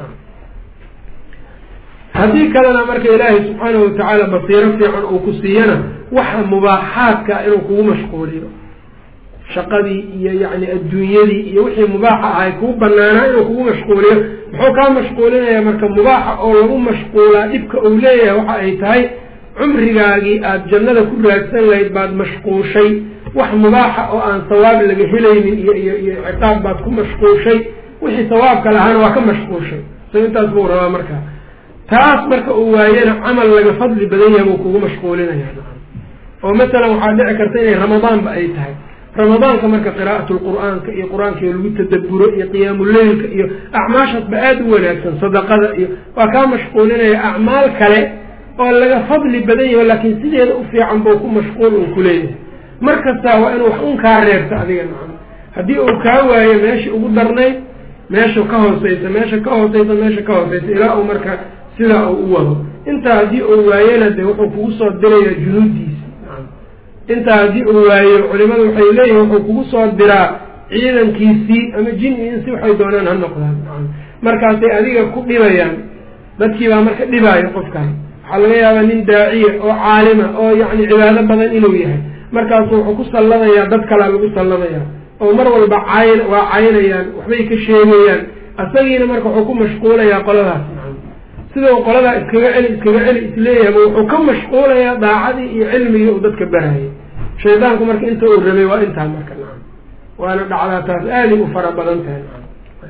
haddii kalena marka ilaahay subxaanahu watacaala basiiro fiican uu ku siiyana waxa mubaaxaadka inuu kugu mashquuliyo shaqadii iyo yacni adduunyadii iyo wixii mubaaxa ahay kuu banaanaa inuu kugu mashquuliyo muxuu kaa mashquulinaya marka mubaaxa oo lagu mashquulaa dhibka uu leeyahay waxa ay tahay cumrigaagii aada jannada ku raadsan lahayd baad mashquushay wax mubaaxa oo aan sawaab laga helaynin iyo iyo iyo ciqaab baad ku mashquushay wixii sawaabka lahaana waa ka mashquushay so intaas buu rabaa marka taas marka uu waayana camal laga fadli badan yahay buu kugu mashquulinaya oo masalan waxaa dhici karta inay ramadaanba ay tahay ramadaanka marka qiraa'at lqur'aanka iyo qur-aanka lagu tadaburo iyo qiyaamuleylka iyo acmaashaasba aada u wanaagsan sadaqada iyo waa kaa mashquulinaya acmaal kale oo laga fadli badan yaho laakiin sideeda u fiican buu ku mashquul uu kuleeyahay mar kastaa waa inuu wax un kaa reebto adiga nacam haddii uu kaa waayo meeshii ugu darnayd meesha ka hooseysa meesha ka hooseysa meesha ka hooseysa ilaa uu marka sidaa uu u wado intaa haddii uu waayana de wuxuu kugu soo dirayaa junuudiisa intaa haddii uu waayo culimadu waxay leeyihin wuxuu kugu soo diraa ciidankiisii ama jin iyo insi waxay doonaan ha noqdaan markaasay adiga ku dhibayaan dadkii baa marka dhibaayo qofkan waxaa laga yaabaa nin daaciya oo caalima oo yacni cibaado badan inuu yahay markaasu wuxuu ku salladayaa dad kalaa lagu salladayaa oo mar walba cayn waa caynayaan waxbay ka sheegayaan asagiina marka wuxuu ku mashquulayaa qoladaas sidau qoladaa iskaga celi iskaga celi isleeyahay ma wuxuu ka mashquulayaa daacadii iyo cilmigii uu dadka barayay shaydaanku marka inta uu rabay waa intaa marka nacam waana dhacdaa taas aaday u fara badan tahay nacam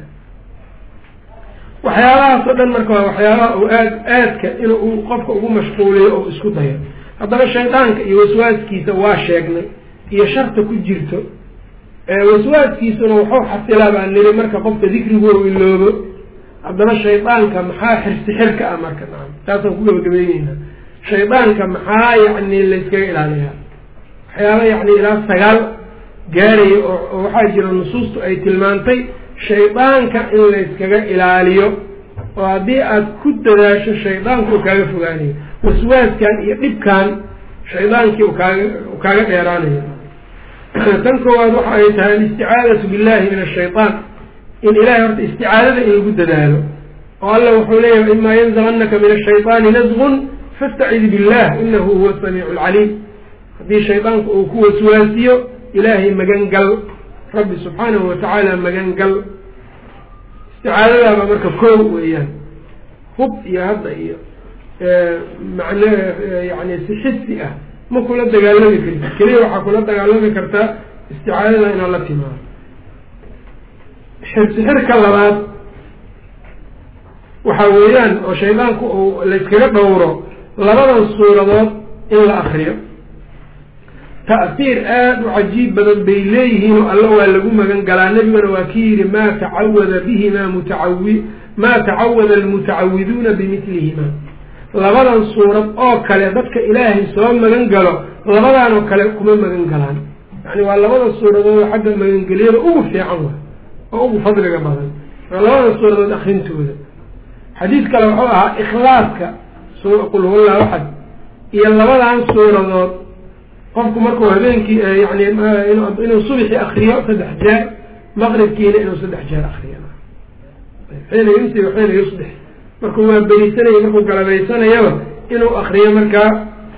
waxyaabahaas oo dhan marka waa waxyaabaha uu aad aadka inuu qofka ugu mashquuliyo oo isku dayo haddaba shaydaanka iyo waswaaskiisa waa sheegnay iyo sharta ku jirto waswaaskiisuna wuxuu xasilaa baan niri marka qofka dikrigu ou iloobo haddaba shaydaanka maxaa xirsi xirka ah marka nacam taasaan ku gabagabeyneyna shaydaanka maxaa yacni layskaga ilaaliyaa waxyaaba yacni ilaa sagaal gaaraya oo waxaa jira nusuustu ay tilmaantay shaydaanka in layskaga ilaaliyo oo haddii aad ku dadaasho shaydaanku uu kaaga fogaanayo waswaaskan iyo dhibkan shaydaankii u kaaga u kaaga dheeraanayo tan koowaad waxa ay tahay alisticaadatu billahi min ashaytaan in ilahay horta isticaadada in lagu dadaalo oo alla wuxuu leeyahay imaa yanzaganaka min ashayطaani nasgun fastacid billah inahu huwa samiicu lcaliim haddii shaydaanku uu ku waswaasiyo ilaahay magan gal rabbi subxaanahu watacaala magan gal isticaadadaaba marka koow weeyaan hub iyo hadda iyo macno yani si xisi ah ma kula dagaalami karti keliya waxaa kula dagaalami kartaa isticaadada inaad la timaado xirsi xirka labaad waxaa weeyaan oo shaydaanku uu layskaga dhowro labadan suuradood in la akriyo ta'siir aada u cajiib badan bay leeyihiin oo alla waa lagu magan galaa nebiguna waa ki yidhi maa tacawada bihima mutacawi maa tacawada almutacawiduuna bimidlihima labadan suurad oo kale dadka ilaahay soo magan galo labadaanoo kale kuma magan galaan yacni waa labada suuradood xagga magangelyada ugu fiican wa oo ugu fadliga badan waa labada suuradood akrintooda xadiis kale wuxuu ahaa ikhlaaska qul huwallahu axad iyo labadan suuradood qofku markuu habeenkii yani inuu subxi akriyo saddex jeer maqribkiina inuu saddex jeer akriyo xiina yumsi xiina yusbix markuu waa berisanaya markuu galabaysanayaba inuu akriyo markaa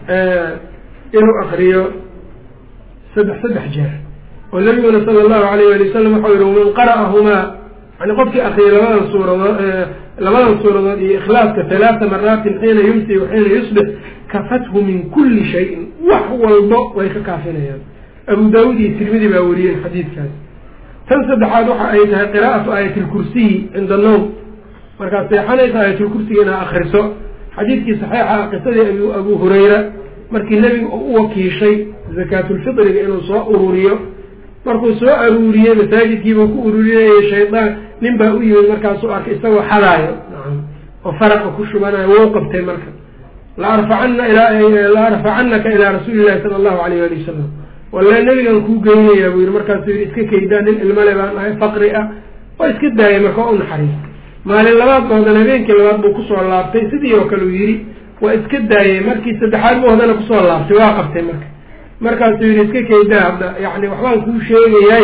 inuu akriyo saddex saddex jeer oo nabiguna sala allahu alayh wali wasalam waxau yihi waman qara'ahumaa yani qofkii akriyay labadan suuradood labadan suuradood iyo ikhlaaska halaata maraatin xiina yumsi wa xiina yusbix kafathu min kulli shayin wax walbo way ka kaafinayaan abu daawud iyo tirmidi baa wariyeen xadiidkaas tan saddexaad waxa ay tahay qiraa'atu aayatilkursiyi cinda annowm markaad seexanaysa aayatulkursiga inaad akriso xadiidkii saxiixa ah qisadii abu hurayra markii nebiga uu u wakiishay zakaatulfitriga inuu soo ururiyo markuu soo aruuriyey masaajidkiibuu ku ururinayay shaydaan nin baa u yimid markaasuu arkay isagoo xadaayo nacam oo faraqa ku shubanayo wou qabtay marka la arfacana la arfacanaka ilaa rasuuli llahi sala allahu alayh ali wasalam walla nebigan kuu geynayaa buu yihi markaasuu yihi iska keydaa nin ilmale baan ahay faqri ah oo iska daayay marka waa u naxariistay maalin labaad ba haddana habeenkii labaad buu kusoo laabtay sidii oo kale uu yidhi waa iska daayay markii saddexaad buu haddana kusoo laabtay waa qabtay marka markaasuu yidhi iska keydaa hadda yani waxbaan kuu sheegayaay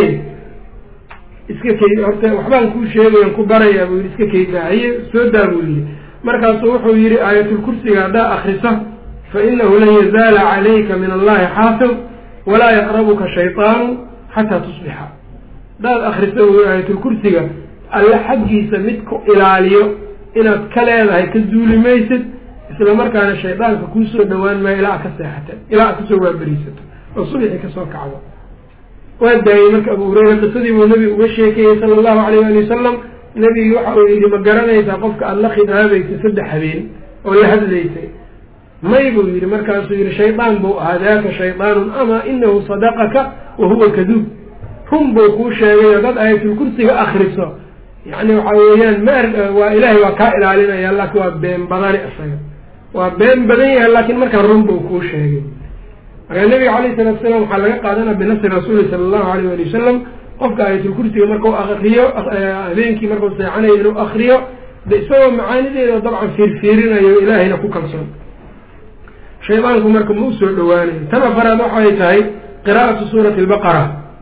iska key horta waxbaan kuu sheegayan ku barayaa buu yidhi iska keydaa haye soo daa buu yihi markaasuu wuxuu yihi aayatulkursiga haddaa akrisa fa inahu lan yazaala calayka min allahi xaafid walaa yaqrabuka shayطaanu xataa tusbixa haddaad akrisa buu yihi aayatulkursiga alle xaggiisa mid ku ilaaliyo inaad ka leedahay ka duuli maysid isla markaana shaydaanka kuusoo dhawaan maayo ilaa ad ka seexata ilaa aad kasoo waaberiisato oo subxi kasoo kacdo waa daayey marka abu hureyra qisadii buu nebigu uga sheekeeyey sala allahu alayh ali wasalam nebigi waxa uu yidhi ma garanaysaa qofka aada la khidaabaysay saddex habeen oo la hadlaysay may buu yidhi markaasuu yihi shaydaan buu ahaa daaka shaydaanun amaa inahu sadaqaka wa huwa kaduub run buu kuu sheegay oo dad aayatulkursiga akriso yani waxa weeyaan ma waa ilaahay waa kaa ilaalinaya laakin waa been badani isaga waa been badan yahay laakiin markaan run buu kuu sheegay marka nabiga calayh salatu salaam waxaa laga qaadanaa binasri rasuuli sala allahu alayh ali wasalam qofka aayatulkursiga markau akriyo habeenkii markau seexanayo inuu akriyo de isagoo macaanideeda dabcan fiirfiirinayo ilaahayna ku kalsoon shaydaanku marka ma usoo dhawaanayo tan afaraad waxay tahay qiraa'atu suurati albaqara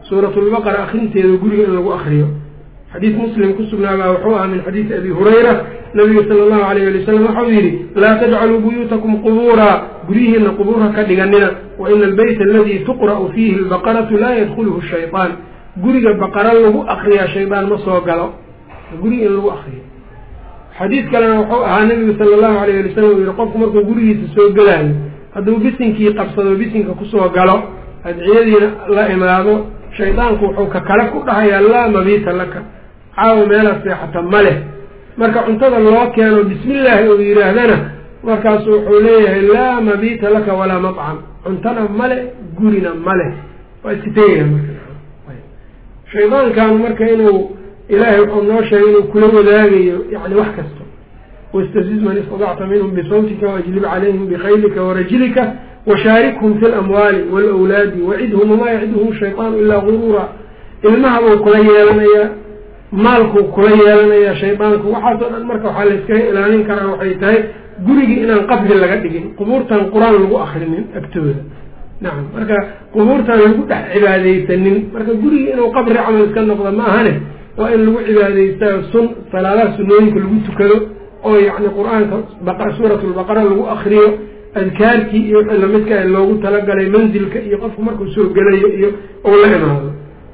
suuratulbaqara akrinteeda guriga in lagu akriyo xadiid muslim ku sugnaabaa wuxuu ahaa min xadiidi abi hurayra nabiga sala allahu alayh ali wasalam waxau yidhi laa tajcaluu buyuutakum qubuuraa guryihiina qubuurha ka dhiganina wa ina albeyta aladii tuqra'u fiihi albaqaratu laa yadkhuluhu shaytaan guriga baqara lagu akriyaa shaydaan ma soo galo guriga in lagu akriyo xadiid kalena wuxuu ahaa nabigu sala allahu alayh ali wasalam uu yihi qofku markuu gurigiisa soo gelaayo hadduu bisinkii qabsado bisinka kusoo galo adciyadiina la imaado shaydaanku wuxuu ka kale ku dhahayaa laa mabiita laka caawo meelaad seexata ma leh marka cuntada loo keeno bismillaahi uu yidhaahdana markaasu wuxuu leeyahay laa mabiita laka walaa maqcam cuntana male gurina maleh waa iska tegaya marka shaydaankan marka inuu ilaahay wuxuu noo sheegay inuu kula wadaagayo yani wax kasta wastaziz man istadacta minhum bisawtika waajlib calayhim bikaylika warajlika washaarikhum fi lamwaali waalawlaadi wacidhum wamaa yacidhum shayطaanu ilaa guruura ilmahabuu kula yeelanayaa maalkuu kula yeelanayaa shaydaanku waxaasoo dhan marka waxaa layskaga ilaalin karaa waxay tahay gurigii inaan qabri laga dhigin qubuurtan qur-aan lagu akrinin agtooda nacam marka qubuurtan lagu dhex cibaadeysanin marka gurigii inuu qabri camal iska noqdo ma ahane waa in lagu cibaadaystaa sun salaadaha sunooyinka lagu tukado oo yacni qur-aanka suuratulbaqara lagu akriyo adkaarkii iyo wixii lamidka ee loogu talagalay manzilka iyo qofku markuu soo gelayo iyo ou la imaado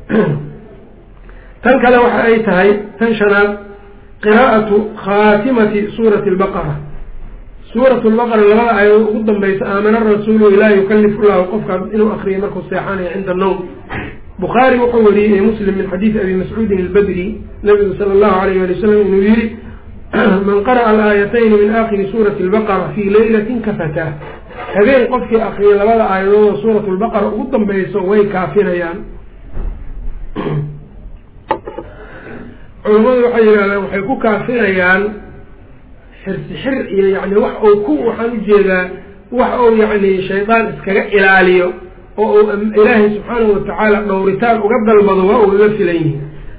tan kale waxa ay tahay tan shanaad qiraa'atu khaatimati suurati albaqara suurat lbaqara labada aayadood ugu dambaysa aamana rasuulu laa yukalifu llahu qofka inuu akriyo markuu seexanayo cinda nawm bukhaari wuxuu wariyey ee muslim min xadiidi abi mascuudin albadri nabigu sala allahu alayh ali wasalam inuu yihi man qara'a alaayatayni min aakhiri suurati albaqara fii leylatin kafataa habeen qofkii akriyo labada aayadoodoo suurat lbaqara ugu dambayso way kaafinayaan culammadu waxay yidhahdaan waxay ku kaafinayaan xirsi xir iyo yani wax uu ku waxaan ujeedaa wax uu yacni shaydaan iskaga ilaaliyo oo uu ilaahay subxaanahu watacaala dhowritaan uga dalbado waa uu iga filan yihi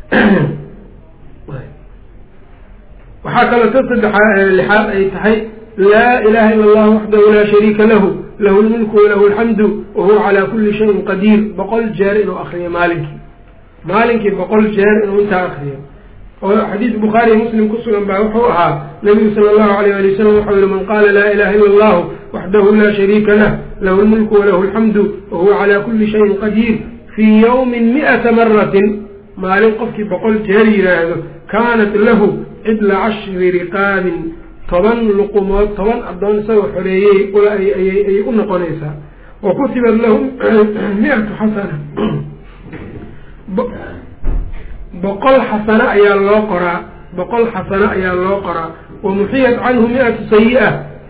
waxaa kaloo ta saddexa lixaad ay tahay laa ilaha ila allahu waxdahu laa shariika lahu lahu lmulku walahu alxamdu wahuwa calaa kuli shayin qadiir boqol jeer inuu akriyo maalinkii maalinkii boqol jeer inuu intaa akriyo oo xadiis bukhaariy muslim ku sugan baa wuxuu ahaa nabigu sala allahu alayh ali wasalam wuxuu yihi man qaala laa ilaha illa allahu waxdahu laa shariika lah lahu lmulku walahu alxamdu wahuwa calaa kuli shayin qadiir fii yawmin mi'ata maratin maalin qofkii boqol jeer yidhaahdo kaanat lahu cidla cashri riqaabin toban luqumood toban addoon isagoo xoreeyey ayay u noqonaysaa wa kutibat lahu miatu xasana boqol xasano ayaa loo qoraa boqol xasano ayaa loo qoraa wa muxiyat canhu mi-atu sayi-a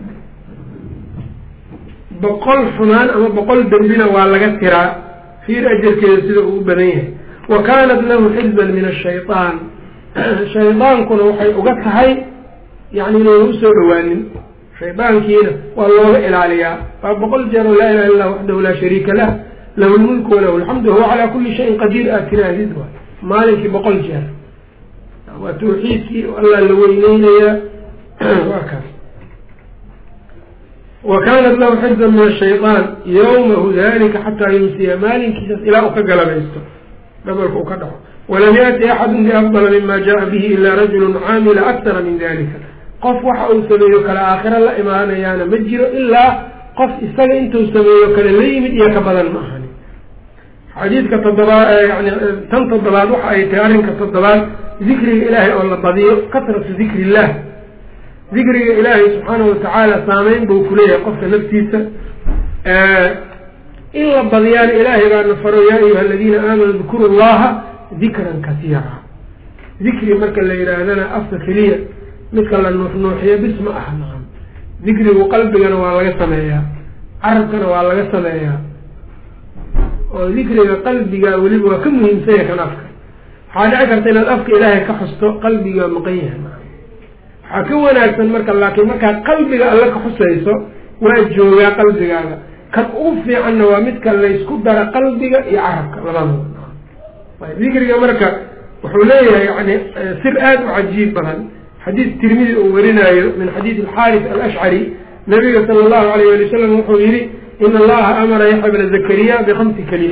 boqol xumaan ama boqol dembina waa laga tiraa fiir ajarkeeda sida uu u badan yahay wa kaanat lahu xizban min ashaytaan shaydaankuna waxay uga tahay yani inayna usoo dhawaanin shaydaankiina waa looga ilaaliyaa waa boqol jeer oo laa ilaha illa waxdahu laa shariika lah lahu lmulku walahu alxamdu wahuwa calaa kuli shayin qadiir aad tirahdid waay maalinkii boqol jeer waa tawxiidkii allah la weyneynayaa waa kaas wa kaanat lahu xifdan min ashayطaan yawmahu dalika xataa yumsiya maalinkiisas ilaa uu ka galabaysto dhabalka uu ka dhaco walam yaati axadu biafdala mima jaءa bihi ila rajulu caamila aktara min dalika qof waxa uu sameeyo kale aakhiro la imaanayaana ma jiro ilaa qof isaga intuu sameeyo kale la yimid iyo ka badan ma ahani xadiidka toddobaad yani tan toddobaad waxa ay tahay arrinka toddobaad dikriga ilaahay oo la badiyo kasratu dikri illah dikriga ilaahay subxaanahu watacaala saameyn buu kuleeyahay qofka naftiisa in la badiyaana ilaahay baana faro yaa ayuha aladiina aamanuu dkuru llaha dikran kasiira dikri marka la yidhaahdana afka keliya midka la nuuxnuuxiyo bis ma aha nacam dikrigu qalbigana waa laga sameeyaa carabkana waa laga sameeyaa oo dikriga qalbiga weliba waa ka muhiimsanya kan afka waxaa dhici karta inaad afka ilaahay ka xusto qalbiga maqan yahay waxaa ka wanaagsan marka laakiin markaad qalbiga alle ka xusayso waa joogaa qalbigaaga kan ugu fiicanna waa midka laysku dara qalbiga iyo carabka labadaba dikriga marka wuxuu leeyahay yani sir aada u cajiib badan xadiid tirmidi uu warinaayo min xadiid alxaaris alashcari nabiga sala allahu alayh ali wasalam wuxuu yihi in allaha amara yaxya bna zakariya bikamsi kalimaat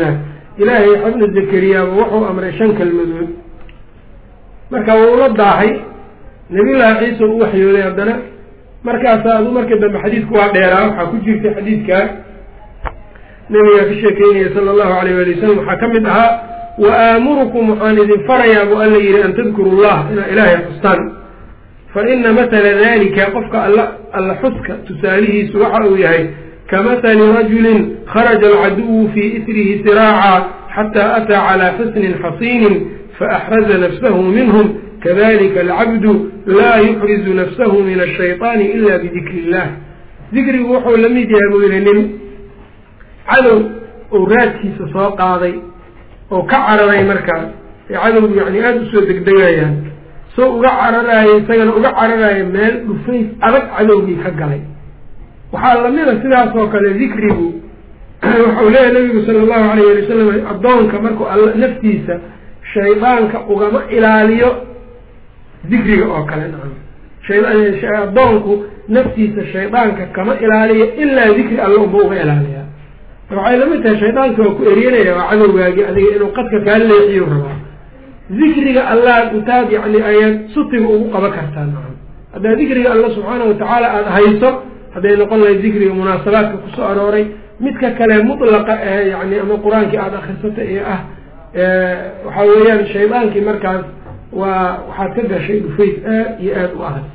ilaahay xabna zakariyaaba wuxuu amray shan kelmadood marka wuu la daahay nabiyullaahi ciisa u waxyooday haddana markaasaa adu markii dambe xadiidku waa dheeraa waxaa ku jirtay xadiidkaa nabigaa ka sheekeynaya sala allahu alayh wali wasalam waxaa ka mid ahaa wa aamurukum waxaan idin farayaa buu alla yihi an tadkuru llah inaa ilaahay xustaan fa ina matala dalika qofka alla alla xuska tusaalihiisu waxa uu yahay kamatali rajulin kharaja alcaduwu fii isrihi siraaca xataa ataa calaa xusnin xasiinin faaxraza nafsahu minhum kadalika alcabdu laa yuxrizu nafsahu min ashayطaani ila bidikri illah dikrigu wuxuu la mid yahay buu yihi nin cadow ou raadkiisa soo qaaday oo ka cararay markaas ee cadowgu yani aada usoo degdegayaan soo uga cararaaya isagana uga cararaya meel dhufays adag cadowgii ka galay waxaa lamida sidaas oo kale dikrigu waxau leeyahay nabigu sala allahu alayh ali wasalam addoonka markuu all naftiisa shaydaanka ugama ilaaliyo dikriga oo kale nacam addoonku naftiisa shaydaanka kama ilaaliyo ilaa dikri alla unba uga ilaaliyaa waxay lamid tahay shaydaanka waa ku eryanaya waa cadowgaagi adiga inuu qadka kaa leexiyo rabaa dikriga allaad intaad yani ayaad sutiga ugu qaban kartaa nacam haddaad dikriga alla subxaana watacaala aada hayso hadday noqon lahayd dikriga munaasabaadka kusoo arooray midka kale mutlaqa ee yani ama qur-aankii aada akrisato ee ah waxaa weeyaan shaydaankii markaas waa waxaad ka gashay dhufays aad iyo aada u adag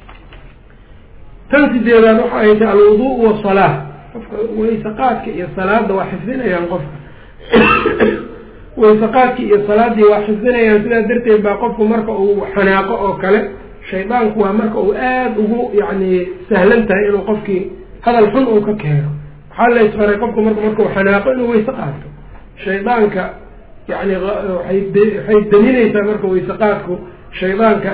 tan sideedaad waxa ay tahay alwudu wasalaa qofka waysaqaadka iyo salaada waa xifdinayaan qofka waysaqaadki iyo salaadii waa xifdinayaan sidaas darteed baa qofku marka uu xanaaqo oo kale shaydaanku waa marka uu aada ugu yani sahlan tahay inuu qofkii hadal xun uu ka keeno waxaa la isfaray qofku marka markuu xanaaqo inuu wayse qaato shaydaanka yani waay waxay daminaysaa marka waysaqaadku shaydaanka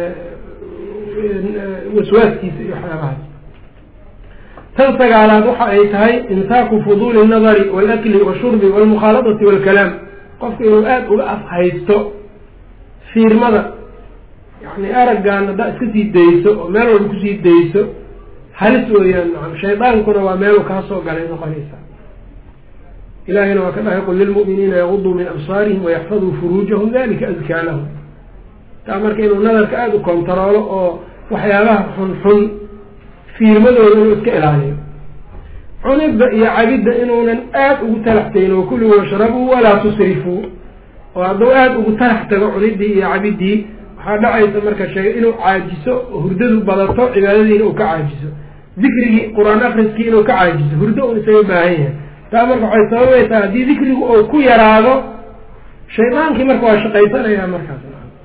waswaaskiisa iyo waxyaabahaas tan sagaalaad waxa ay tahay imsaaku fuduuli الnadari wاlakli washurbi wاlmukhaaladati wاlkalaam qofku inuu aada uga afhaysto fiirmada yani araggaan haddaa iska sii dayso oo meel walba kusii dayso halis weeyaan nacam shaydaankuna waa meelu kaa soo galay noqonaysa ilahina waa ka dhahay qul lilmu'miniina yaguduu min absaarihim wayaxfaduu furuujahum dalika adkaa lahum taa marka inuu nadarka aada u kontaroolo oo waxyaabaha xunxun fiirmadooda inuu iska ilaaliyo cunidda iyo cabidda inuunan aada ugu talaxtayn oo kuluu washrabuu walaa tusrifuu oo hadduu aada ugu talax tago cuniddii iyo cabiddii waxaa dhacaysa marka sheega inuu caajiso hurdadu badato cibaadadiina uu ka caajiso dikrigii qur-aan akriskii inuu ka caajiso hurdo un isaga baahan yahay taa marka waxay sababaysaa haddii dikrigu uu ku yaraado shaydaankii marka waa shaqaysanaya markaas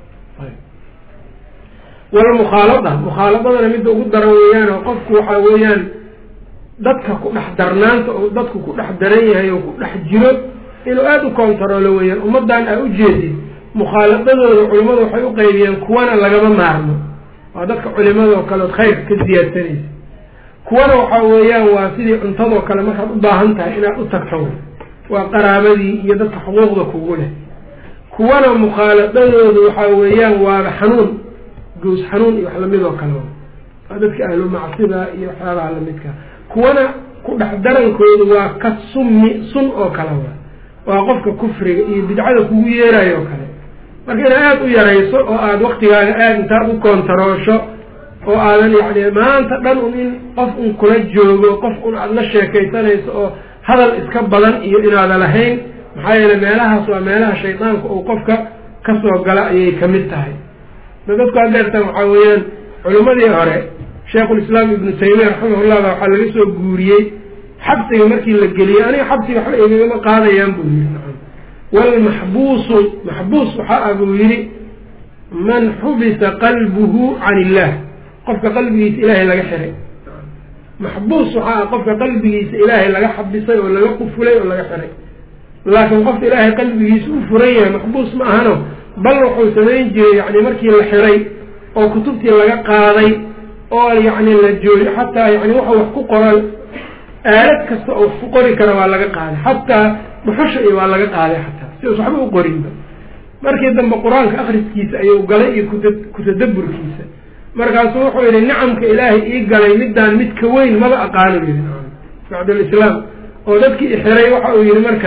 walmukhaalada mukhaaladadana midda ugu daran weeyaan oo qofku waxaa weeyaan dadka ku dhex darnaanta oo dadku ku dhex daran yahay oo ku dhex jiro inuu aada u kontaroolo weeyaan ummaddan aa ujeedid mukhaaladadooda culimmadu waxay u qaybiyeen kuwana lagama maarmo waa dadka culimadoo kale od khayrka ka siyaadsanaysa kuwana waxaa weeyaan waa sidii cuntadoo kale markaad u baahan tahay inaad u tagto waa qaraabadii iyo dadka xuquuqda kugu leh kuwana mukhaaladadooda waxaa weeyaan waaba xanuun gows xanuun iyo wax lamid oo kale waa dadka ahlu macsida iyo waxyaabaha lamidka kuwana ku dhex darankooda waa ka summi sun oo kale waa waa qofka kufriga iyo bidcada kugu yeerayo oo kale marka inaad aada u yarayso oo aada waktigaaga aada intaad u koontaroosho oo aadan yacni maanta dhan un in qof un kula joogo qof un aada la sheekaysanayso oo hadal iska badan iyo inaada lahayn maxaa yeele meelahaas waa meelaha shaydaanka uu qofka kasoo gala ayay kamid tahay da dadku adeertan waxaa weeyaan culimmadii hore sheikhulislaam ibnu taymiya raximahullah baa waxaa laga soo guuriyey xabsiga markii la geliyey aniga xabsiga waxba igagama qaadayaan buu yihi nacam walmaxbuusu maxbuus waxaa ah buu yihi man xubisa qalbuhu can illah qofka qalbigiisa ilaahay laga xiray maxbuus waxaa ah qofka qalbigiisa ilaahay laga xabisay oo laga qufulay oo laga xiray laakiin qofka ilaahay qalbigiisa u furan yahay maxbuus ma ahano bal wuxuu samayn jiray yani markii la xiray oo kutubtii laga qaaday oo yacni la jooyo xataa yani wuxuu wax ku qoran aalad kasta oo wax ku qori kara waa laga qaaday xataa dhuxusha iyo waa laga qaaday xataa si us waxba u qorinba markii dambe qur-aanka akriskiisa ayuu galay iyo kuta kutadaburkiisa markaasuu wuxuu yihi nicamka ilaahay ii galay middaan midka weyn maba aqaano yii bacdalislaam oo dadkii ixiray waxa uu yihi marka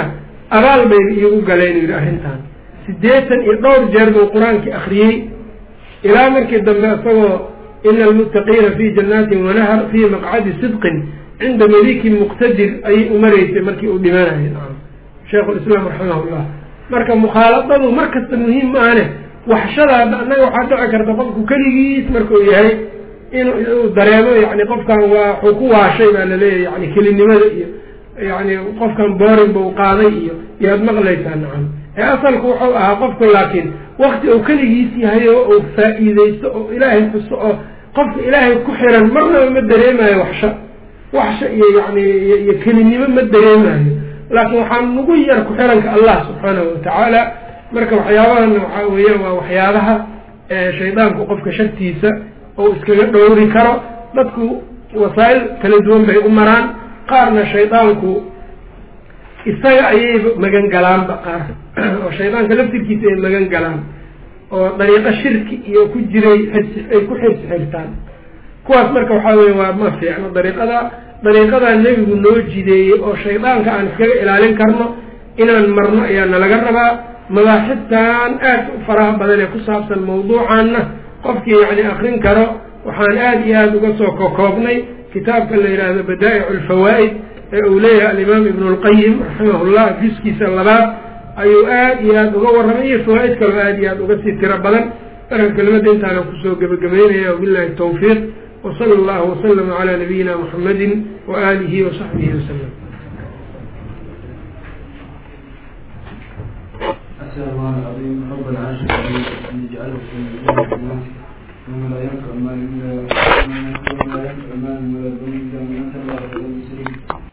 abaal bayba iigu galeen yidhi arrintan siddeetan iyo dhowr jeer buu qur-aankii akriyey ilaa markii dambe isagoo ina almuttaqiina fii jannaatin wanahar fii maqcadi sidqin cinda malikin muqtadir ayay umaraysay markii uu dhimanayay sheikhulislaam raximahullah marka mukhaaladadu mar kasta muhiim maahane waxshada hadda annaga waxaa dhici karta qofku keligiis markuu yahay inuu dareemo yani qofkan waa waxuu ku waashay baa laleeyahy yani kelinimada iyo yani qofkan boorin bau qaaday iyo yaad maqlaysaa nacam ee asalku wuxuu ahaa qofku laakiin wakti uu keligiis yahay oo uu faa-iideysto oo ilaahay xuso oo qofka ilaahay ku xiran marnaba ma dareemayo waxsha waxsha iyo yani iyo kelinimo ma dareemayo laakiin waxaa nagu yar ku xiranka allah subxaanahu watacaala marka waxyaabahan waxaa weeyaan waa waxyaabaha shaydaanku qofka shartiisa oo iskaga dhowri karo dadku wasaa-il kala duwan bay u maraan qaarna shaydaanku isaga ayayba magan galaanba qaar oo shaydaanka laftirkiisa ay magan galaan oo dariiqo shirki iyo ku jiray ay ku xirsi xirtaan kuwaas marka waxaa weya waa ma fiicno dariiqada dariiqadaa nebigu noo jideeyey oo shaydaanka aan iskaga ilaalin karno inaan marno ayaa nalaga rabaa mabaaxibtan aad u faraha badan ee ku saabsan mawduucaanna qofkii yacni akrin karo waxaan aada iyo aada uga soo kokoobnay kitaabka la yidhaahdo badaa'icu alfawaa'id ee uu leeyahay alimaam ibnu lqayim raximahullah juskiisa labaad ayuu aada iyo aada uga warramay iyo fawaa'id kaloo aada iyo aada uga sii tiro badan marka kelimada intaana kusoo gebagabeynaya wabillahi tawfiiq wsala allahu waslama calaa nabiyina muxamadi waaalihi wasaxbihi wasalam أسأل الله العظيم رب العرش العظيم أن يجعله في ميزان حسناته يوم لا ينفع مال إلا ولا ينفع مال ولا بنون إلا من أتى الله بقلب سليم